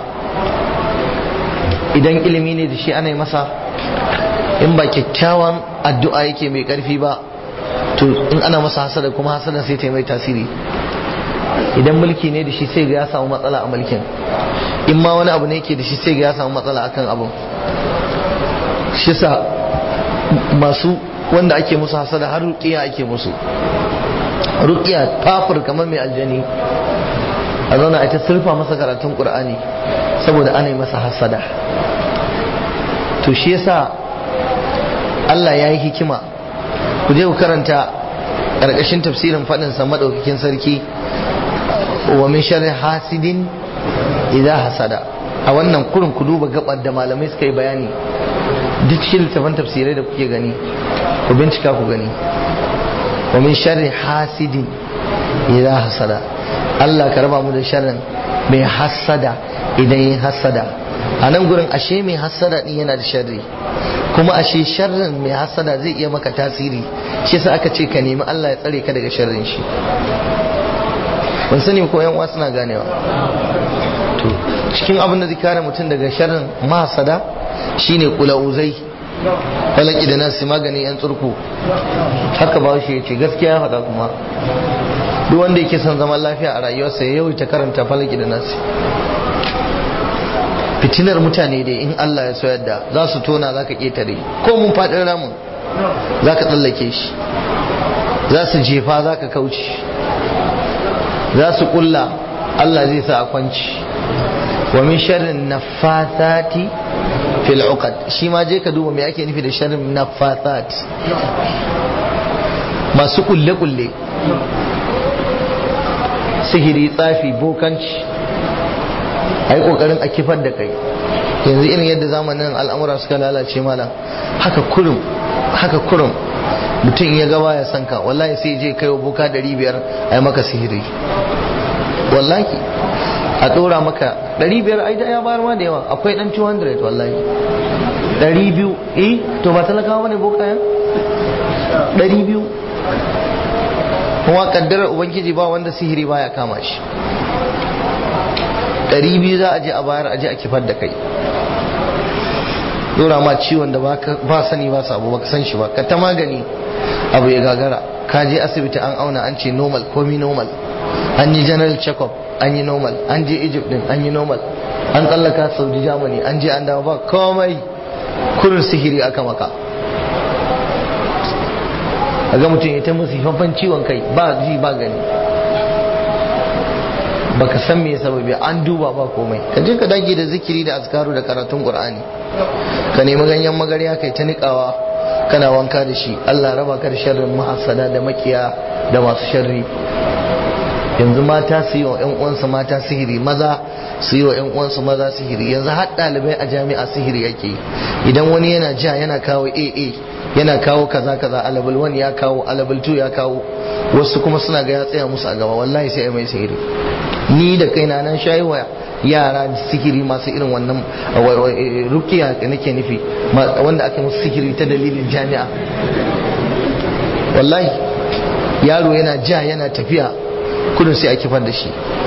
idan ilimi ne da shi ana yi masa in ba kyakkyawan addu'a yake mai karfi ba to in ana masa hasada kuma hasada sai ta yi mai tasiri idan mulki ne da shi sai ga ya samu matsala a mulkin in ma wani abu ne yake da shi sai ga ya samu matsala akan abin shi sa masu wanda ake musu hasada har ruqiya ake musu ruqiya tafur kamar mai aljani a zauna a ta sulfa masa karatun qur'ani saboda ana yi masa hasada to shi yasa Allah ya yi hikima ku je ku karanta ƙarƙashin tafsirin faɗinsa maɗaukakin sarki wa min sharri hasidin idza hasada a wannan kurin ku duba gabar da malamai suka yi bayani duk shi littafin tafsirai da kuke gani ku bincika ku gani wa min sharri hasidin idza hasada Allah ka raba mu da sharrin mai hasada idan yin hasada a nan gurin ashe mai hasada din yana da sharri kuma ashe sharrin mai hasada zai iya maka tasiri shi yasa aka ce ka nemi Allah ya tsare ka daga sharrin shi ban sani ko yan suna ganewa to cikin abin da zai kare mutum daga sharrin mahasada shine kulauzai falaki da nasi magani yan tsurku haka ba shi yace gaskiya faɗa kuma duk wanda yake son zaman lafiya a rayuwarsa ya yawaita karanta falaki da nasi fitinar mutane dai in Allah ya so yadda za su tona za ka ƙetare ko mun faɗin ramin za ka tsallake shi za su jefa za ka kauce za su ƙulla Allah zai sa a kwanci wa min sharrin nafathati fil uqad shi ma je ka duba me ake nufi da sharrin nafasat masu kulle kulle sihiri tsafi bokanci ai kokarin a kifar da kai yanzu irin yadda zamanin al'amura suka lalace malam haka kurum haka kurum mutum ya gaba ya sanka wallahi sai je kai wa boka 500 ai maka sihiri wallahi a ɗora maka 500 ai da ya bayar ma da yawa akwai dan 200 wallahi 200 eh to ba talakawa bane boka yan 200 kuma kaddarar ubangiji ba wanda sihiri baya kama shi 200 za a je a bayar a je a kifar da kai dora ma ciwon da ba sani ba sabo ba ka san shi ba ka ta magani abu ya gagara ka je asibiti an auna an ce normal komi normal an yi general check-up an yi normal an je egypt din an yi normal an tsallaka saudi germany an je an dawo ba komai kurin sihiri aka maka a ga mutum ya ta musu faffan ciwon kai ba ji ba gani baka san me sababi an duba ba komai ka je ka dage da zikiri da azkaru da karatun qur'ani ka nemi ganyen magarya kai ta nikawa kana wanka da shi Allah raba ka da sharrin mahassada da makiya da masu sharri yanzu mata su yi wa ƴan uwansu mata sihiri maza su yi wa ƴan uwansu maza sihiri yanzu har ɗalibai a jami'a sihiri yake idan wani yana ja yana kawo AA yana kawo kaza kaza alabul wani ya kawo alabul tu ya kawo wasu kuma suna ga ya tsaya musu a gaba wallahi sai mai sihiri ni da kaina nan shayi wa yara sihiri masu irin wannan rukiya nake nufi wanda aka musu sihiri ta dalilin jami'a wallahi yaro yana ja yana tafiya kudin sai a kifar da shi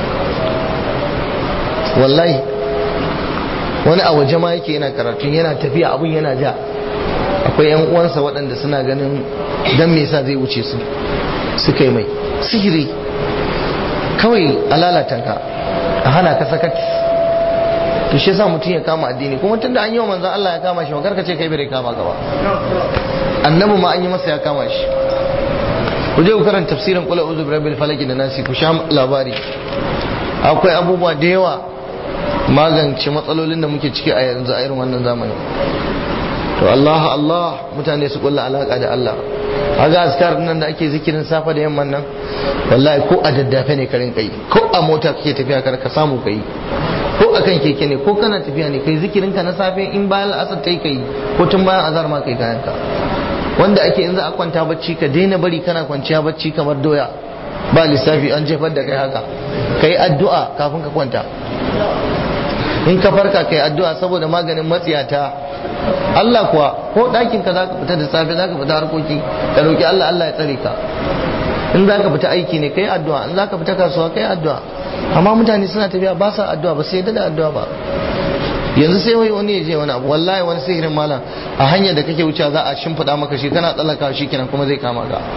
wallahi wani a waje ma yake yana karatun yana tafiya abun yana ja akwai yan uwansa waɗanda suna ganin dan me yasa zai wuce su suka yi mai sihiri kawai a lalata ka a hana ka sakat to shi yasa mutum ya kama addini kuma tunda an yi wa manzon Allah ya kama shi ma karka ce kai bai kama ka ba annabi ma an yi masa ya kama shi ku je ku karanta tafsirin qul a'udhu birabbil falaq da nasi ku sha labari akwai abubuwa da yawa magance matsalolin da muke ciki a yanzu a irin wannan zamani to Allah Allah mutane su kulla alaka da Allah haga askar nan da ake zikirin safa da yamman nan wallahi ko a daddafe ne karin kai ko a mota kake tafiya kar ka samu kai ko akan keke ne ko kana tafiya ne kai zikirin ka na safe in bayan asar kai kai ko tun bayan azar ma kai kayan ka wanda ake in za a kwanta bacci ka daina bari kana kwanciya bacci kamar doya ba lissafi an jefar da kai haka ka yi addu'a kafin ka kwanta in ka farka ka yi addu'a saboda maganin matsiyata Allah kuwa ko ɗakin ka zaka fita da safe zaka fita harkoki ka roki Allah Allah ya tsare ka in zaka fita aiki ne kai addu'a in zaka fita kasuwa kai addu'a amma mutane suna tafiya ba sa addu'a ba sai da addu'a ba yanzu sai wai wani ya je wani abu wallahi wani sihirin malam a hanyar da kake wuce za a shimfiɗa maka shi kana tsallaka shi kenan kuma zai kama ka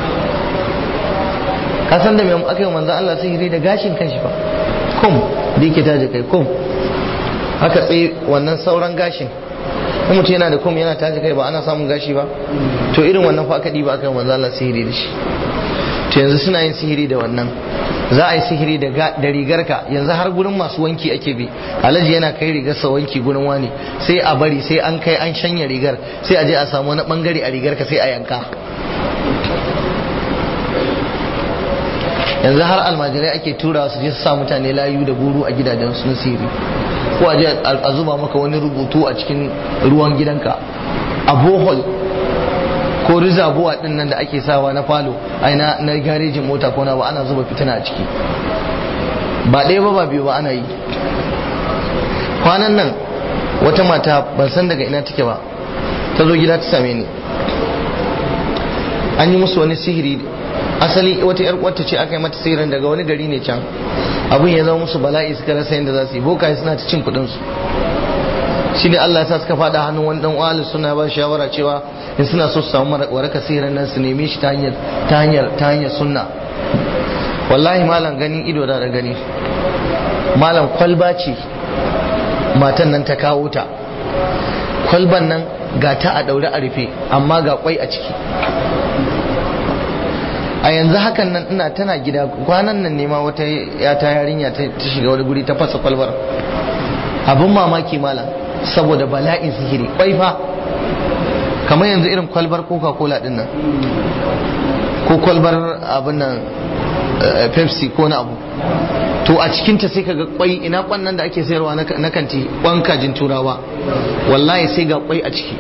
ka san da mai aka yi manzo Allah sihiri da gashin kanshi fa kum da yake taje kai kum aka tsaye wannan sauran gashin in mutum yana da kum yana taje kai ba ana samun gashi ba to irin wannan fa aka diba aka yi manzo Allah sihiri da shi to yanzu suna yin sihiri da wannan za a yi sihiri da rigarka yanzu har gurin masu wanki ake bi alhaji yana kai rigarsa wanki gurin wani sai a bari sai an kai an shanya rigar sai a je a samu wani bangare a rigarka sai a yanka yanzu har almajirai ake tura su je su sa mutane layu da guru a gidajen su na sihiri ko a je a zuba maka wani rubutu a cikin ruwan gidanka a bohol ko rizabuwa din nan da ake sawa na falo ai na na garejin mota ko na ba ana zuba fitina a ciki ba ɗaya ba ba biyu ba ana yi kwanan nan wata mata ban san daga ina take ba ta zo gida ta same ni an yi musu wani sihiri asali wata yar uwarta ce aka yi mata sihirin daga wani gari ne can abin ya zama musu bala'i suka rasa yadda za su yi bokaye suna ta cin kuɗin su shi ne Allah ya sa suka faɗa hannun wani dan uwa suna ba shawara cewa in suna so su samu waraka sihirin nan su neme shi ta hanyar ta hanyar ta hanyar sunna wallahi malam ganin ido da da gani malam kwalba ce matan nan ta kawo ta kwalban nan ga ta a daure a rufe amma ga kwai a ciki a yanzu hakan nan ina tana gida kwanan nan nema wata yata yarinya ta shiga wani guri ta fasa kwalbar abin mamaki malam saboda bala'in sihiri kwai fa kamar yanzu irin kwalbar coca cola din nan ko kwalbar abin nan pepsi ko na abu to a cikinta sai kaga kwai ina kwan nan da ake sayarwa na kanti kwan kajin turawa wallahi sai ga kwai a ciki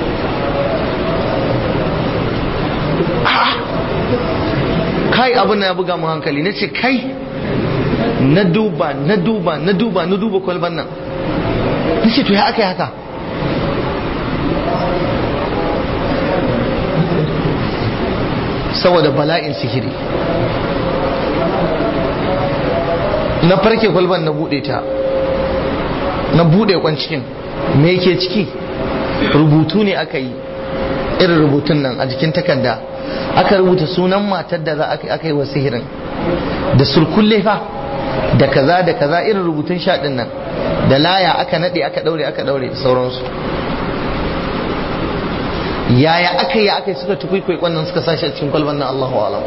kai abin na ya buga mu hankali na ce kai na duba na duba na duba na duba kwalban nan na ce to ya aka yi haka saboda bala'in sihiri na farke kwalban na bude ta na bude kwan cikin me yake ciki rubutu ne aka yi irin rubutun nan a jikin takarda aka rubuta sunan matar da za aka yi wa sihirin da surkulle fa da kaza da kaza irin rubutun shaɗin nan da laya aka naɗe aka ɗaure aka ɗaure da sauransu yaya aka yi aka yi suka tukwaikwai wannan suka sashi a cikin kwalban nan Allahu alam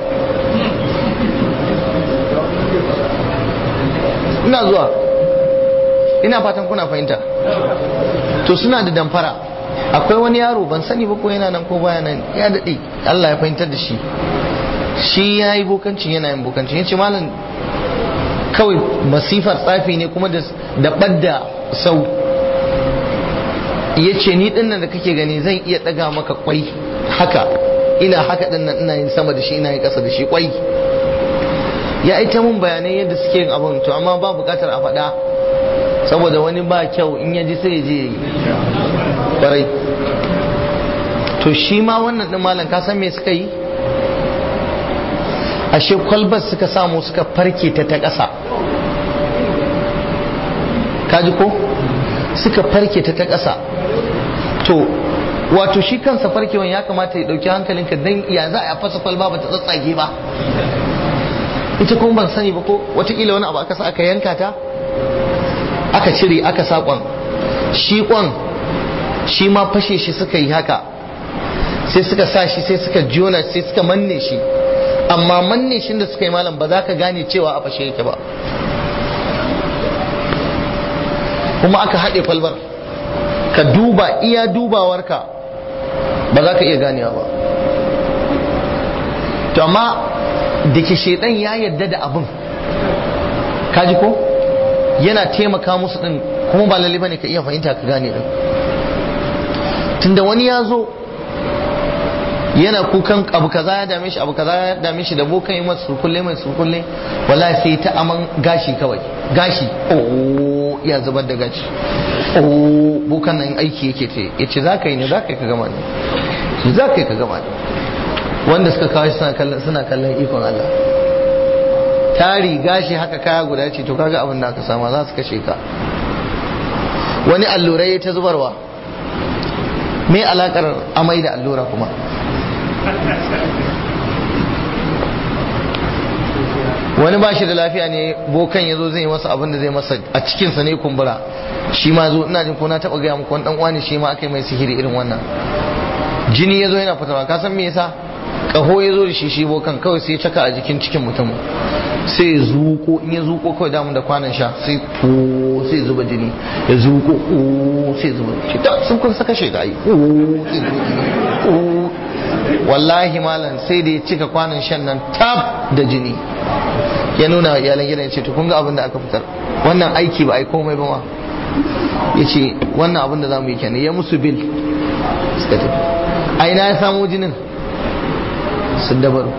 ina zuwa ina fatan kuna fahimta to suna da damfara akwai wani yaro ban sani ba ko yana nan ko baya nan ya daɗe Allah ya fahimtar da shi shi ya yi bokancin yana yin bokancin ya ce malam kawai masifar tsafi ne kuma da ɓadda sau ya ce ni dinnan da kake gani zan iya ɗaga maka kwai haka ina haka dinnan ina yin sama da shi ina yin ƙasa da shi kwai ya ita mun bayanai yadda suke yin abin to amma ba buƙatar a faɗa saboda wani ba kyau in ya ji sai ya je ya yi ƙwarai to shi ma wannan ɗin malam ka san me suka yi ashe kwalbar suka samu suka farke ta ta ƙasa kaji ko suka farke ta ta ƙasa to wato shi kansa farkewan ya kamata ya ɗauki hankalinka don ya za a fasa kwalba ba ta tsatsage ba ita kuma ban sani ba ko watakila wani abu aka sa aka yanka ta aka cire aka sa kwan shi kwan shi ma fashe shi suka yi haka sai suka sa shi sai suka jona sai suka manne shi amma manne shi da suka yi malam ba za ka gane cewa a fashe yake ba kuma aka haɗe kwalbar ka duba iya dubawarka ba za ka iya ganewa ba to amma da ke shaidan ya yarda da abin kaji ko yana taimaka musu din kuma ba lalle bane ka iya fahimta ka gane din tunda wani ya zo yana kukan abu kaza ya dame shi abu kaza ya dame shi da bokan yi masa surkulle mai surkulle wallahi sai ta aman gashi kawai gashi oh ya zubar da gashi oh bokan nan aiki yake ce yace za ka yi ne za ka yi ka gama ne za ka yi ka gama ne wanda suka kawo suna kallon suna kallon ikon Allah tari gashi haka kaya guda ce to kaga abin da aka sama za su kashe ka wani allurai ta zubarwa me alakar amai da allura kuma wani ba shi da lafiya ne bokan ya zo zai masa abin da zai masa a cikinsa ne kumbura shi ma zo ina jin ko na taɓa gaya muku wani ɗan uwa ne shi ma aka yi mai sihiri irin wannan jini ya zo yana fitarwa ka san me yasa kaho ya zo da shi shi bokan kawai sai ya caka a jikin cikin mutum sai ya zuko in ya zuko kawai damu da kwanan sha sai ko sai zuba jini ya zuko ko sai zuba shi ta sun kun saka shi da ai ko sai zuba jini wallahi malam sai da ya cika kwanan shan nan tab da jini ya nuna wa iyalan gidan ya ce to kun ga abin da aka fitar wannan aiki ba ai komai ba ma ya ce wannan abin da za mu yi kenan ya musu bil suka tafi a ina ya samo jinin sun dabaru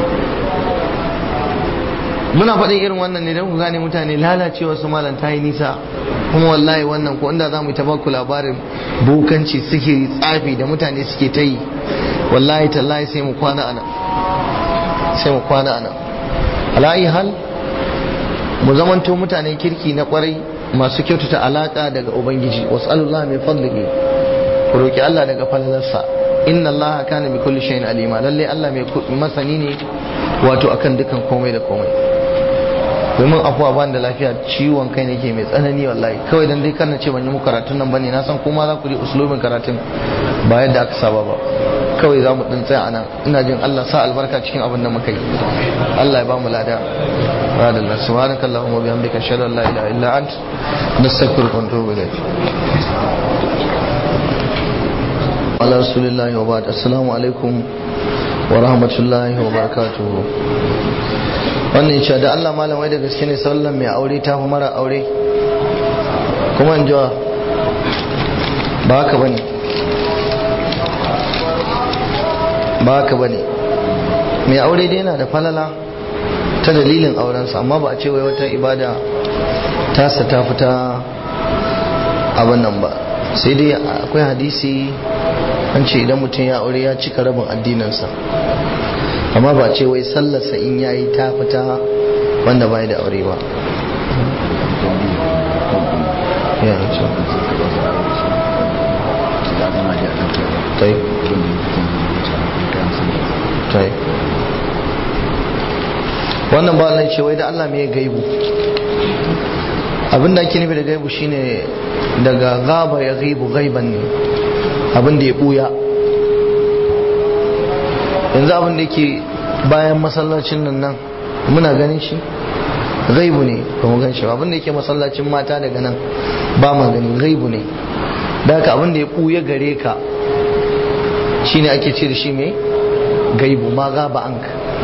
muna faɗin irin wannan ne don ku gane mutane lalacewa su malam ta yi nisa kuma wallahi wannan ko inda za mu yi tabaku labarin bokanci suke tsafi da mutane suke ta yi wallahi tallahi sai mu kwana ana sai mu kwana ana ala'i hal mu zamanto mutanen kirki na kwarai masu kyautata alaka daga ubangiji wasu Allah mai fadlihi ku roki Allah daga falalarsa inna allaha kana bi kulli shay'in alima lalle Allah mai masani ne wato akan dukan komai da komai domin afuwa ban da lafiya ciwon kai ne ke mai tsanani wallahi kawai dan dai kana ce ban yi muku karatun nan bane na san kuma za ku ji uslubin karatun ba yadda aka saba ba kawai za mu dan tsaya anan ina jin Allah sa albarka cikin abin da muka yi Allah ya ba mu lada radallah subhanakallahumma wa bihamdika ashhadu an la ilaha illa ant nastaghfiruka wa natubu ilayk ala rasulillahi wa ba'd assalamu alaikum wa rahmatullahi wa barakatuhu wannan cewa da Allah malamai da gaske ne sallan mai aure ta fi mara aure kuma in jiwa ba haka bane ba haka bane mai aure dai yana da falala ta dalilin aurensa amma ba a ce wai wata ibada tasa ta fita abin nan ba sai dai akwai hadisi an ce idan mutum ya aure ya cika rabin addininsa amma ba ce wai sallarsa in ya yi ta fita wanda bai da aure ba wannan ba nan ce wai da Allah mai gaibu abinda ake nufi da gaibu shine daga gaba ya gaibu gaiban ne abin da ya buya yanzu abin da yake bayan masallacin nan nan muna ganin shi gaibu ne ba mu gan shi abin da yake masallacin mata daga nan ba mu gani gaibu ne da haka abin da ya buya gare ka shine ake ce da shi mai gaibu ma gaba an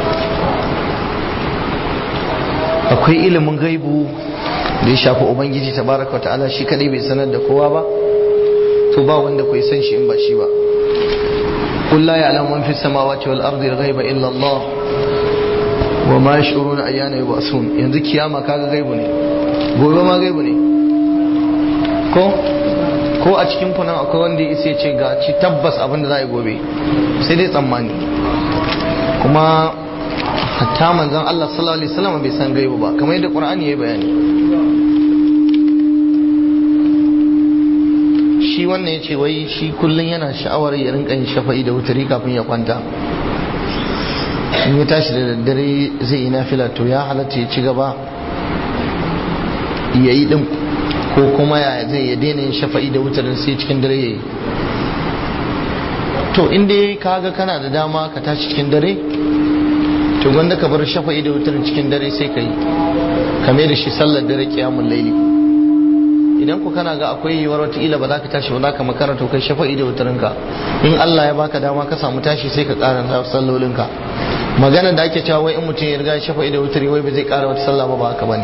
akwai ilimin gaibu da ya shafi ubangiji tabaraka wa ta'ala shi kadai bai sanar da kowa ba to ba wanda kai san shi in ba shi ba qul la ya'lamu man fis samawati wal ardi al ghaiba illa Allah wa ma yash'uruna ayyana yub'asun yanzu kiyama kaga gaibu ne gobe ma gaibu ne ko ko a cikin kunan akwai wanda ya ce ga ci tabbas abin da za a yi gobe sai dai tsammani kuma hatta manzon Allah sallallahu alaihi wasallam bai san gaibu ba kamar yadda Qur'ani ya bayani shi wannan ya ce wai shi kullum yana sha'awar ya rinka yin shafa'i da wutari kafin ya kwanta in ya tashi da daddare zai yi nafila to ya halatta ya ci gaba ya yi din ko kuma ya zai ya daina yin shafa'i da wutarin sai cikin dare ya yi to inda ka ga kana da dama ka tashi cikin dare to gwanda ka bar shafa'i da wutarin cikin dare sai ka yi kame da shi sallar dare kiyamun laili idan ku kana ga akwai yiwuwar wataƙila ba za ka tashi ba za ka makara to kai shafa'i da wutarinka in Allah ya baka dama ka samu tashi sai ka ƙara sallolinka magana da ake cewa wai in mutum ya riga shafa'i da wutari wai ba zai ƙara wata sallah ba ba haka bane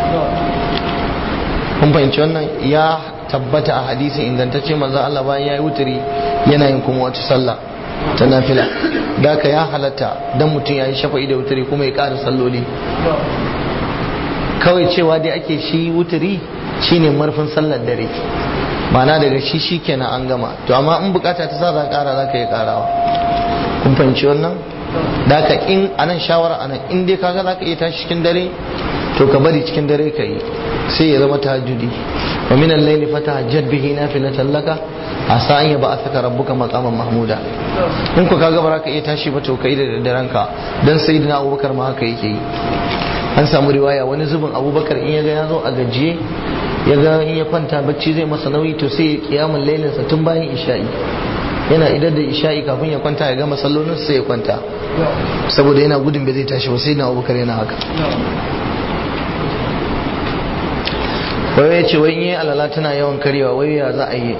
kun fahimci wannan ya tabbata a hadisin ingantacce manzo Allah bayan ya yi wutari yana yin kuma wata sallah ta nafila da ka ya halatta dan mutum ya yi shafa'i da wuturi kuma ya ƙara salloli kawai cewa dai ake shi wuturi shine marfin sallar dare ma'ana daga shi shi kenan an gama to amma in bukata ta sa za ƙara za ka yi ƙarawa kun fahimci wannan da ka in anan shawara anan in dai kaga za ka iya tashi cikin dare to ka bari cikin dare ka yi sai ya zama tahajjudi wa min al-layli fatahajjad bihi nafilatan laka asa an yaba asaka rabbuka maqaman mahmuda in ku kaga ba ka iya tashi ba to kai da daddaren ka dan sayyidina abubakar ma haka yake yi an samu riwaya wani zubin abubakar in yaga ya zo a gajiye ya ga in ya kwanta bacci zai masa nauyi to sai ya kiyamun lailinsa tun bayan isha'i yana idar da isha'i kafin ya kwanta ya gama sallolin sai ya kwanta saboda yana gudun bai zai tashi ba sai na abubakar yana haka wai ya ce wai in yi alala tana yawan karyawa wai ya za a yi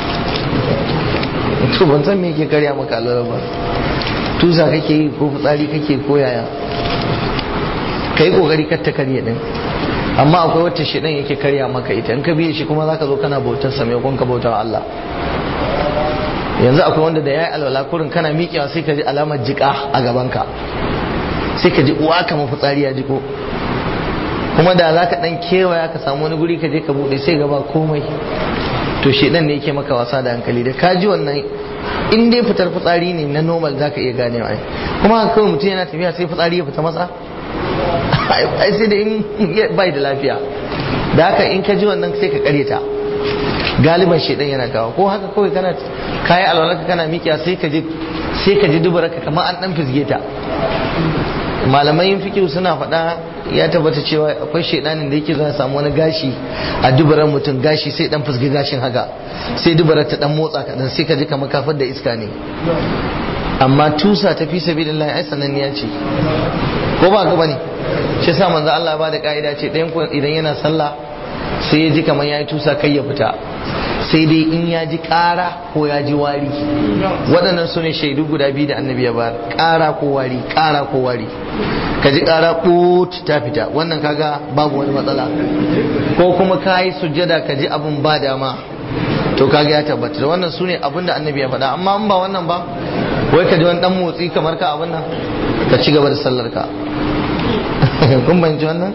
to ban san me yake karya maka alala ba tusa kake yi ko fitsari kake ko yaya ka yi kokari kar ta karye din amma akwai wata shi ɗin yake karya maka ita in ka biye shi kuma zaka zo kana bautar sa maimakon ka bautar Allah yanzu akwai wanda da yayi alwala kurin kana miƙewa sai ka ji alamar jiƙa a gaban ka sai ka ji uwa kamar fitsari ya jiko kuma da zaka dan kewaya ka samu wani guri ka je ka bude sai gaba komai to shedan ne yake maka wasa da hankali da ka ji wannan in dai fitar fitsari ne na normal zaka iya ganewa ai kuma haka kawai mutum yana tafiya sai fitsari ya fita masa ai sai da in bai da lafiya da haka in ka ji wannan sai ka karyata galiban shedan yana kawo ko haka kawai kana kayi alwalarka kana mikiya sai ka ji sai ka ji dubaraka kamar an dan fizge ta malamai fikihu suna faɗa ya tabbata cewa akwai shedanin da yake zuwa samu wani gashi a dubaran mutum gashi sai dan fizge gashin haka sai dubarar ta dan motsa kadan sai ka ji kamar kafar da iska ne amma tusa ta fi sabilillah ai sananniya ce ko ba ka bane shi sa manzo Allah ba da ka'ida ce ɗayan ku idan yana sallah sai ya ji kamar yayi tusa kai ya fita sai dai in ya ji ƙara ko ya ji wari waɗannan su ne shaidu guda biyu da annabi ya bayar ƙara ko wari ƙara ko wari ka ji ƙara ɓut ta fita wannan kaga babu wani matsala ko kuma ka yi sujjada ka ji abin ba dama to kaga ya tabbata da wannan su ne abin da annabi ya faɗa amma in ba wannan ba wai ka ji wani ɗan motsi kamar ka abin nan ka ci gaba da sallar ka kun banci wannan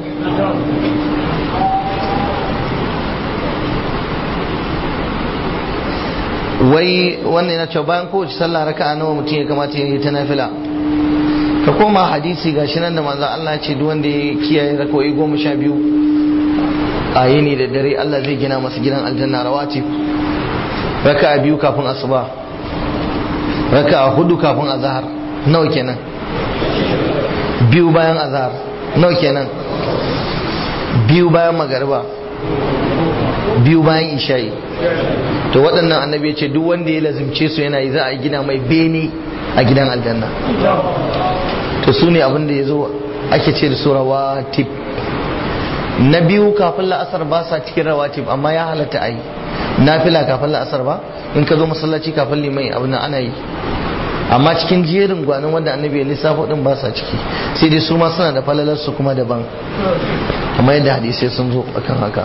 wai wannan yana cewa bayan kowace sallah raka'a nawa mutum ya kamata ya yi ta nafila ka koma hadisi gashi nan da manzo Allah ya ce duk wanda ya kiyaye raka'o'i goma sha biyu a yini da dare Allah zai gina masa gidan aljanna rawatib raka'a biyu kafin asuba raka'a hudu kafin azhar nawa kenan biyu bayan azhar nawa kenan biyu bayan magariba biyu bayan isha'i to waɗannan annabi ya ce duk wanda ya lazimce su yana yi za a gina mai bene a gidan aljanna to su ne abinda ya zo ake ce da su rawatib na biyu kafin la'asar ba sa cikin rawatib amma ya halatta a yi nafila kafin la'asar ba in ka zo masallaci kafin liman abin nan ana yi amma cikin jerin gwanin wanda annabi ya lissafo din ba sa ciki sai dai su ma suna da falalar su kuma daban amma yadda hadisai sun zo akan haka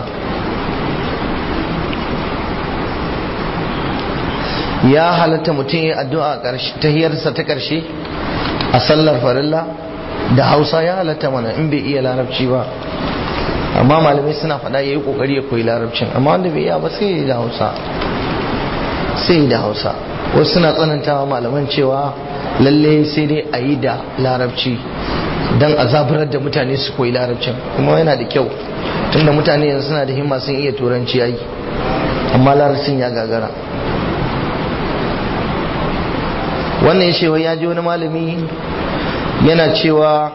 ya halatta mutum ya addu'a ta hiyarsa ta karshe a sallar farilla da hausa ya halatta mana in bai iya larabci ba amma malamai suna faɗa ya yi ƙoƙari ya koyi larabcin amma wanda bai iya ba sai ya yi da hausa sai yi da hausa wasu suna tsanantawa malaman cewa lalle sai dai a yi da larabci don a zaburar da mutane su koyi larabcin kuma yana da kyau tunda mutane yanzu suna da himma sun iya turanci yayi amma larabcin ya gagara wannan ya cewa ya ji wani malami yana cewa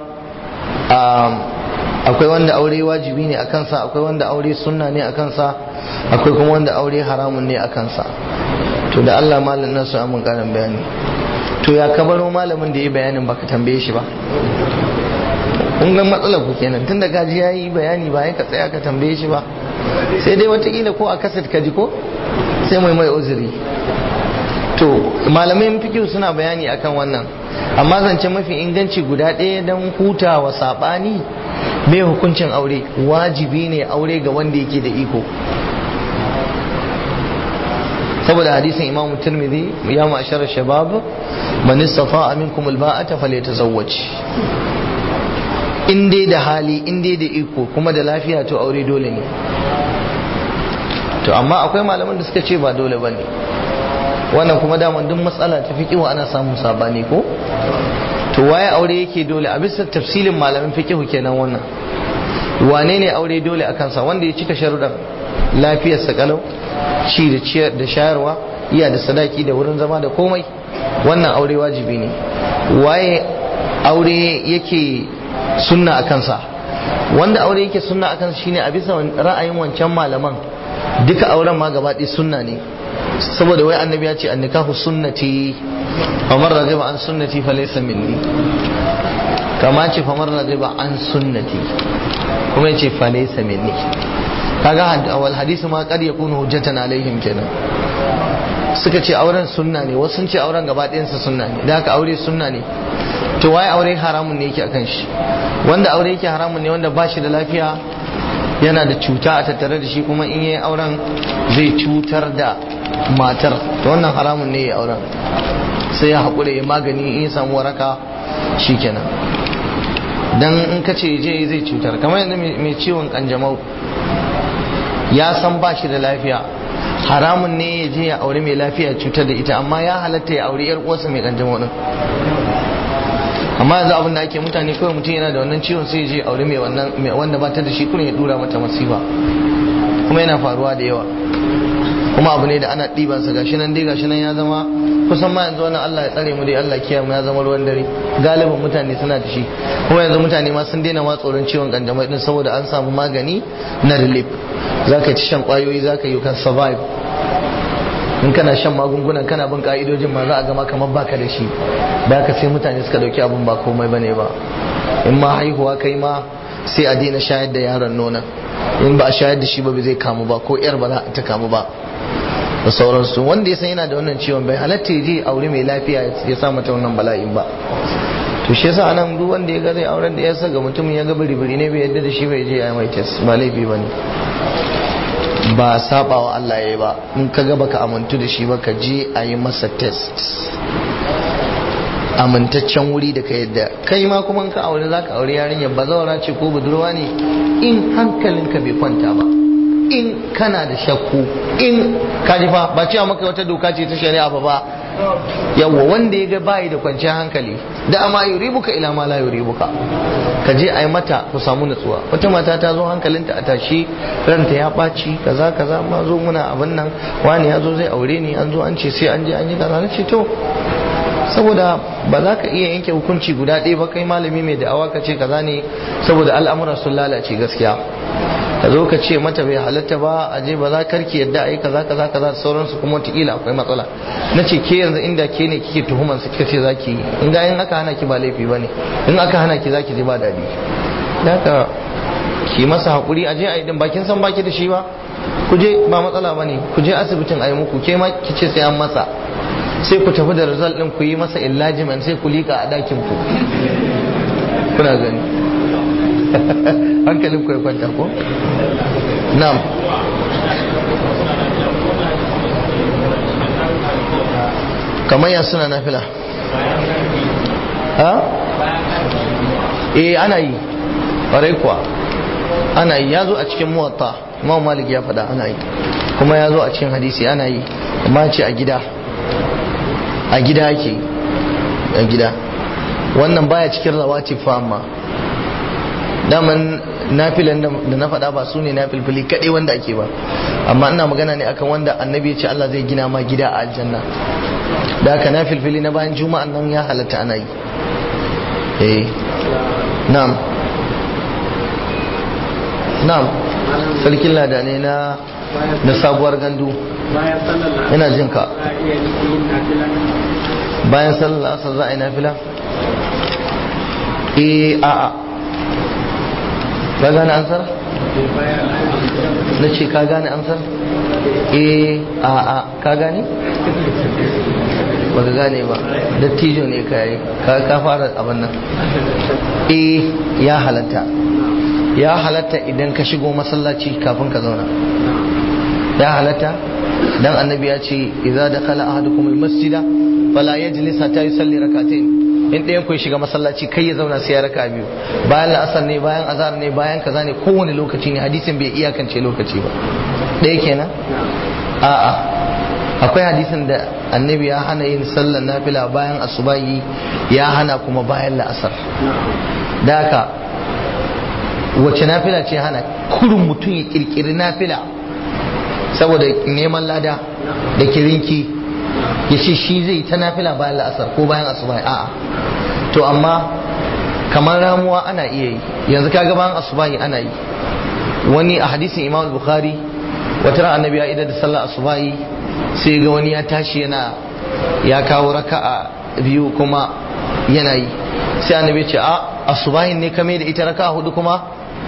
akwai wanda aure wajibi ne a kansa akwai wanda aure sunna ne a kansa akwai kuma wanda aure haramun ne a kansa to da Allah malamin nan su amin karin bayani to ya kabaro malamin da ya bayanin baka tambaye shi ba kun ga matsalar ku kenan tunda gaji ya yi bayani ba ka tsaya ka tambaye shi ba sai dai watakila ko a kaset ka ji ko sai mai mai uzuri to malamai fikihu suna bayani akan wannan amma zance mafi inganci guda ɗaya don hutawa saɓani mai hukuncin aure wajibi ne aure ga wanda yake da iko saboda hadisin imamu tirmidhi ya ma'ashara shabab man istata'a minkum alba'ata falyatazawwaj in dai da hali in dai da iko kuma da lafiya to aure dole ne to amma akwai malaman da suka ce ba dole bane wannan kuma daman duk matsala ta fiqhu ana samun sabani ko to waye aure yake dole a bisa tafsilin malamin fiqhu kenan wannan wane ne aure dole a kansa wanda ya cika sharuɗan lafiyarsa kalau ci da ciyar da shayarwa iya da sadaki da wurin zama da komai wannan aure wajibi ne waye aure yake sunna a kansa wanda aure yake sunna a kansa shine a bisa ra'ayin wancan malaman duka auren ma gaba ɗaya sunna ne saboda wai annabi ya ce annikahu sunnati famar raghiba an sunnati falaysa minni kama ce famar raghiba an sunnati kuma yace falaysa minni kaga awal hadisi ma kad yakunu hujjatan alaihim kenan suka ce auren sunna ne wasu sun ce auren gaba ɗayansa sunna ne da haka aure sunna ne to waye aure haramun ne yake akan shi wanda aure yake haramun ne wanda ba shi da lafiya yana da cuta a tattare da shi kuma in yi auren zai cutar da matar to wannan haramun ne ya auren sai ya haƙura ya magani in ya samu waraka shikenan dan in ka ce je zai cutar kamar yadda mai ciwon kanjamau ya san ba shi da lafiya haramun ne ya je ya aure mai lafiya cutar da ita amma ya halatta ya aure yar uwarsa mai kanjamau din amma yanzu abin da ake mutane kawai mutum yana da wannan ciwon sai ya je aure mai wannan wanda ba ta da shi kuma ya dura mata masifa kuma yana faruwa da yawa kuma abu ne da ana ɗiban sa gashi nan dai gashi nan ya zama kusan ma yanzu wannan Allah ya tsare mu dai Allah kiyaye mu ya zama ruwan dare galibin mutane suna da shi kuma yanzu mutane ma sun daina ma tsoron ciwon kanjamau din saboda an samu magani na relief zaka ci shan kwayoyi zaka yi kan survive in kana shan magungunan kana bin ka'idojin ma za a gama kamar baka da shi da haka sai mutane suka dauki abun ba komai bane ba in ma haihuwa kai ma sai a daina shayar da yaron nonon in ba a shayar da shi ba zai kamu ba ko yar ba za ta kamu ba da sauransu wanda ya san yana da wannan ciwon bai halatta ya je aure mai lafiya ya sa mata wannan bala'in ba to shi yasa anan duk wanda ya ga zai auren da ya sa ga mutumin ya ga biri-biri ne bai yadda da shi bai je ya mai test ba laifi ba ne ba sabawa Allah ya yi ba in ka ga baka amintu da shi ba ka je a yi masa test amintaccen wuri da ka yadda kai ma kuma ka aure za ka aure yarinyar ba zaura ce ko budurwa ne in hankalinka bai kwanta ba in kana da shakku in kaji fa ba cewa maka wata doka ce ta shari'a ba ba yawwa wanda ya ga bayi da kwanciyar hankali da amma yuribuka ila ma la yuribuka ka je a yi mata ku samu nutsuwa wata mata ta zo hankalinta a tashi ranta ya ɓaci kaza kaza ma zo muna abin nan wani ya zo zai aure ni an zo an ce sai an je an yi kaza na ce to saboda ba za ka iya yanke hukunci guda ɗaya ba kai malami mai da'awa ka ce kaza ne saboda al'amura sun lalace gaskiya ka zo ka ce mata bai halatta ba a je ba za karki yadda a yi kaza kaza kaza da sauransu kuma wataƙila akwai matsala na ce ke yanzu inda ke ne kike tuhuman su kika ce za ki yi in ga in aka hana ki ba laifi ba ne in aka hana ki za ki je ba daɗi da haka ki masa haƙuri a je a yi din bakin san baki da shi ba ku je ba matsala ba ne ku je asibitin a yi muku ke ma ki ce sai an masa sai ku tafi da result din ku yi masa illajiman sai ku liƙa a ɗakin ku kuna gani hankalin ku ya kwanta ko na'am kamar ya suna nafila ha eh ana yi ƙwarai kuwa ana yi ya zo a cikin muwatta imam malik ya faɗa ana yi kuma ya zo a cikin hadisi ana yi amma ce a gida a gida ake a gida wannan baya cikin rawati fa amma daman nafilan da na faɗa ba su ne nafilfili kaɗai wanda ake ba amma ina magana ne akan wanda annabi ya ce Allah zai gina ma gida a aljanna da haka nafilfili na bayan juma'an nan ya halatta ana yi eh na'am na'am sarkin lada ne na na sabuwar gandu ina jin ka bayan sallar asar za a yi nafila eh a'a ka gane ansar na ce ka gane ansar eh a'a ka gane ba ka gane ba dattijo ne ka yi ka fara abin nan eh ya halatta ya halatta idan ka shigo masallaci kafin ka zauna ya halatta dan annabi ya ce idza dakhala ahadukum almasjida fala yajlis hatta yusalli rak'atayn in ɗayan ku shiga masallaci kai ya zauna sai ya raka biyu bayan la'asar ne bayan azhar ne bayan kaza ne kowane lokaci ne hadisin bai iyakance lokaci ba ɗaya kenan a'a akwai hadisin da annabi ya hana yin sallar nafila bayan asubahi ya hana kuma bayan la'asar da haka wace nafila ce hana kurin mutum ya kirkiri nafila saboda neman lada da kirinki ya ce shi zai ta nafila bayan la'asar ko bayan asubahi a'a to amma kamar ramuwa ana iya yi yanzu kaga bayan asubahi ana yi wani a hadisin imam bukhari wata ran annabi ya idar da sallar asubahi sai ga wani ya tashi yana ya kawo raka'a biyu kuma yana yi sai annabi ce a asubahin ne kame da ita raka'a hudu kuma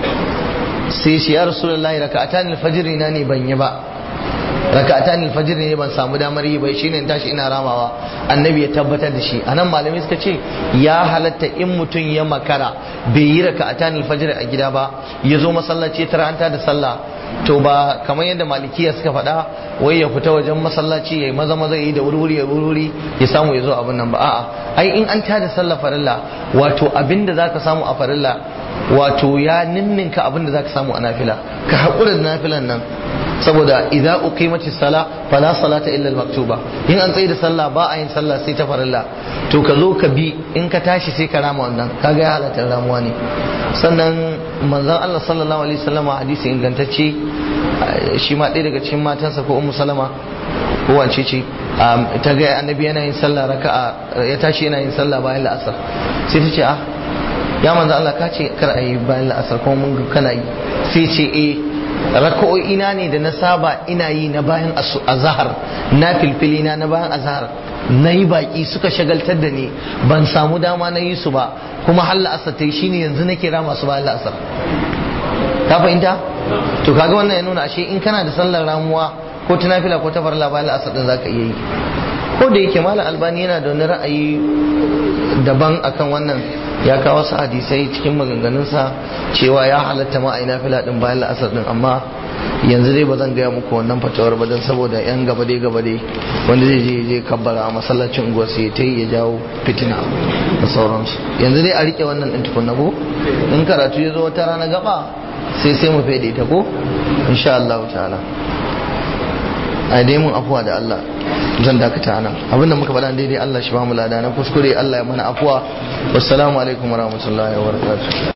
sai shi ya rasulullahi raka'atan alfajr na ne ban yi ba raka'atan alfajr ne ban samu damar yi bai shine tashi ina ramawa annabi ya tabbatar da shi anan malamai suka ce ya halatta in mutum ya makara bai yi raka'atan alfajr a gida ba ya zo masallaci tara an da sallah to ba kamar yadda malikiya suka faɗa wai ya fita wajen masallaci ya yi maza maza yi da wuri ya wuri ya samu ya zo abin nan ba a'a ai in an tada sallah farilla wato abin da zaka samu a farilla wato ya ninninka abin da zaka samu a nafila ka haƙura da nafilan nan saboda idza uqimatis sala fala salata illa al-maktuba in an tsaye da sallah ba a yin sallah sai ta farilla to ka zo ka bi in ka tashi sai ka rama wannan kaga ya halatta ramuwa ne sannan manzon Allah sallallahu alaihi wasallam hadisi ingantacce shi ma ɗaya daga cikin matansa ko ummu salama ko wance ce ta ga annabi yana yin sallah raka'a ya tashi yana yin sallah bayan la'asar sai ta ce ah ya manzon Allah ka ce kar a yi bayan la'asar kuma mun kana yi sai ce eh raka'o'ina ne da na saba ina yi na bayan azahar na filfilina na bayan azahar na yi baki suka shagaltar da ni ban samu dama na yi su ba kuma har la'asar ta yi shine yanzu na kira masu bayan la'asar ka fahimta to kaga wannan ya nuna ashe in kana da sallar ramuwa ko ta nafila ko ta farla bayan la'asar din zaka iya yi ko da yake malam albani yana da wani ra'ayi daban akan wannan ya kawo wasu hadisai cikin maganganunsa cewa ya halatta ma a nafila din bayan la'asar din amma yanzu dai ba zan gaya muku wannan fatawar ba don saboda yan gaba dai gaba dai wanda zai je je kabbara a masallacin unguwar sai ta yi ya jawo fitina da sauransu yanzu dai a rike wannan din tukunna ko in karatu ya zo wata rana gaba sai sai mu fede ta ko insha Allah ta'ala a dai mun afuwa da Allah zan dakata nan abinda muka faɗa daidai Allah shi ba mu lada na kuskure Allah ya mana afuwa wassalamu alaikum warahmatullahi wabarakatuh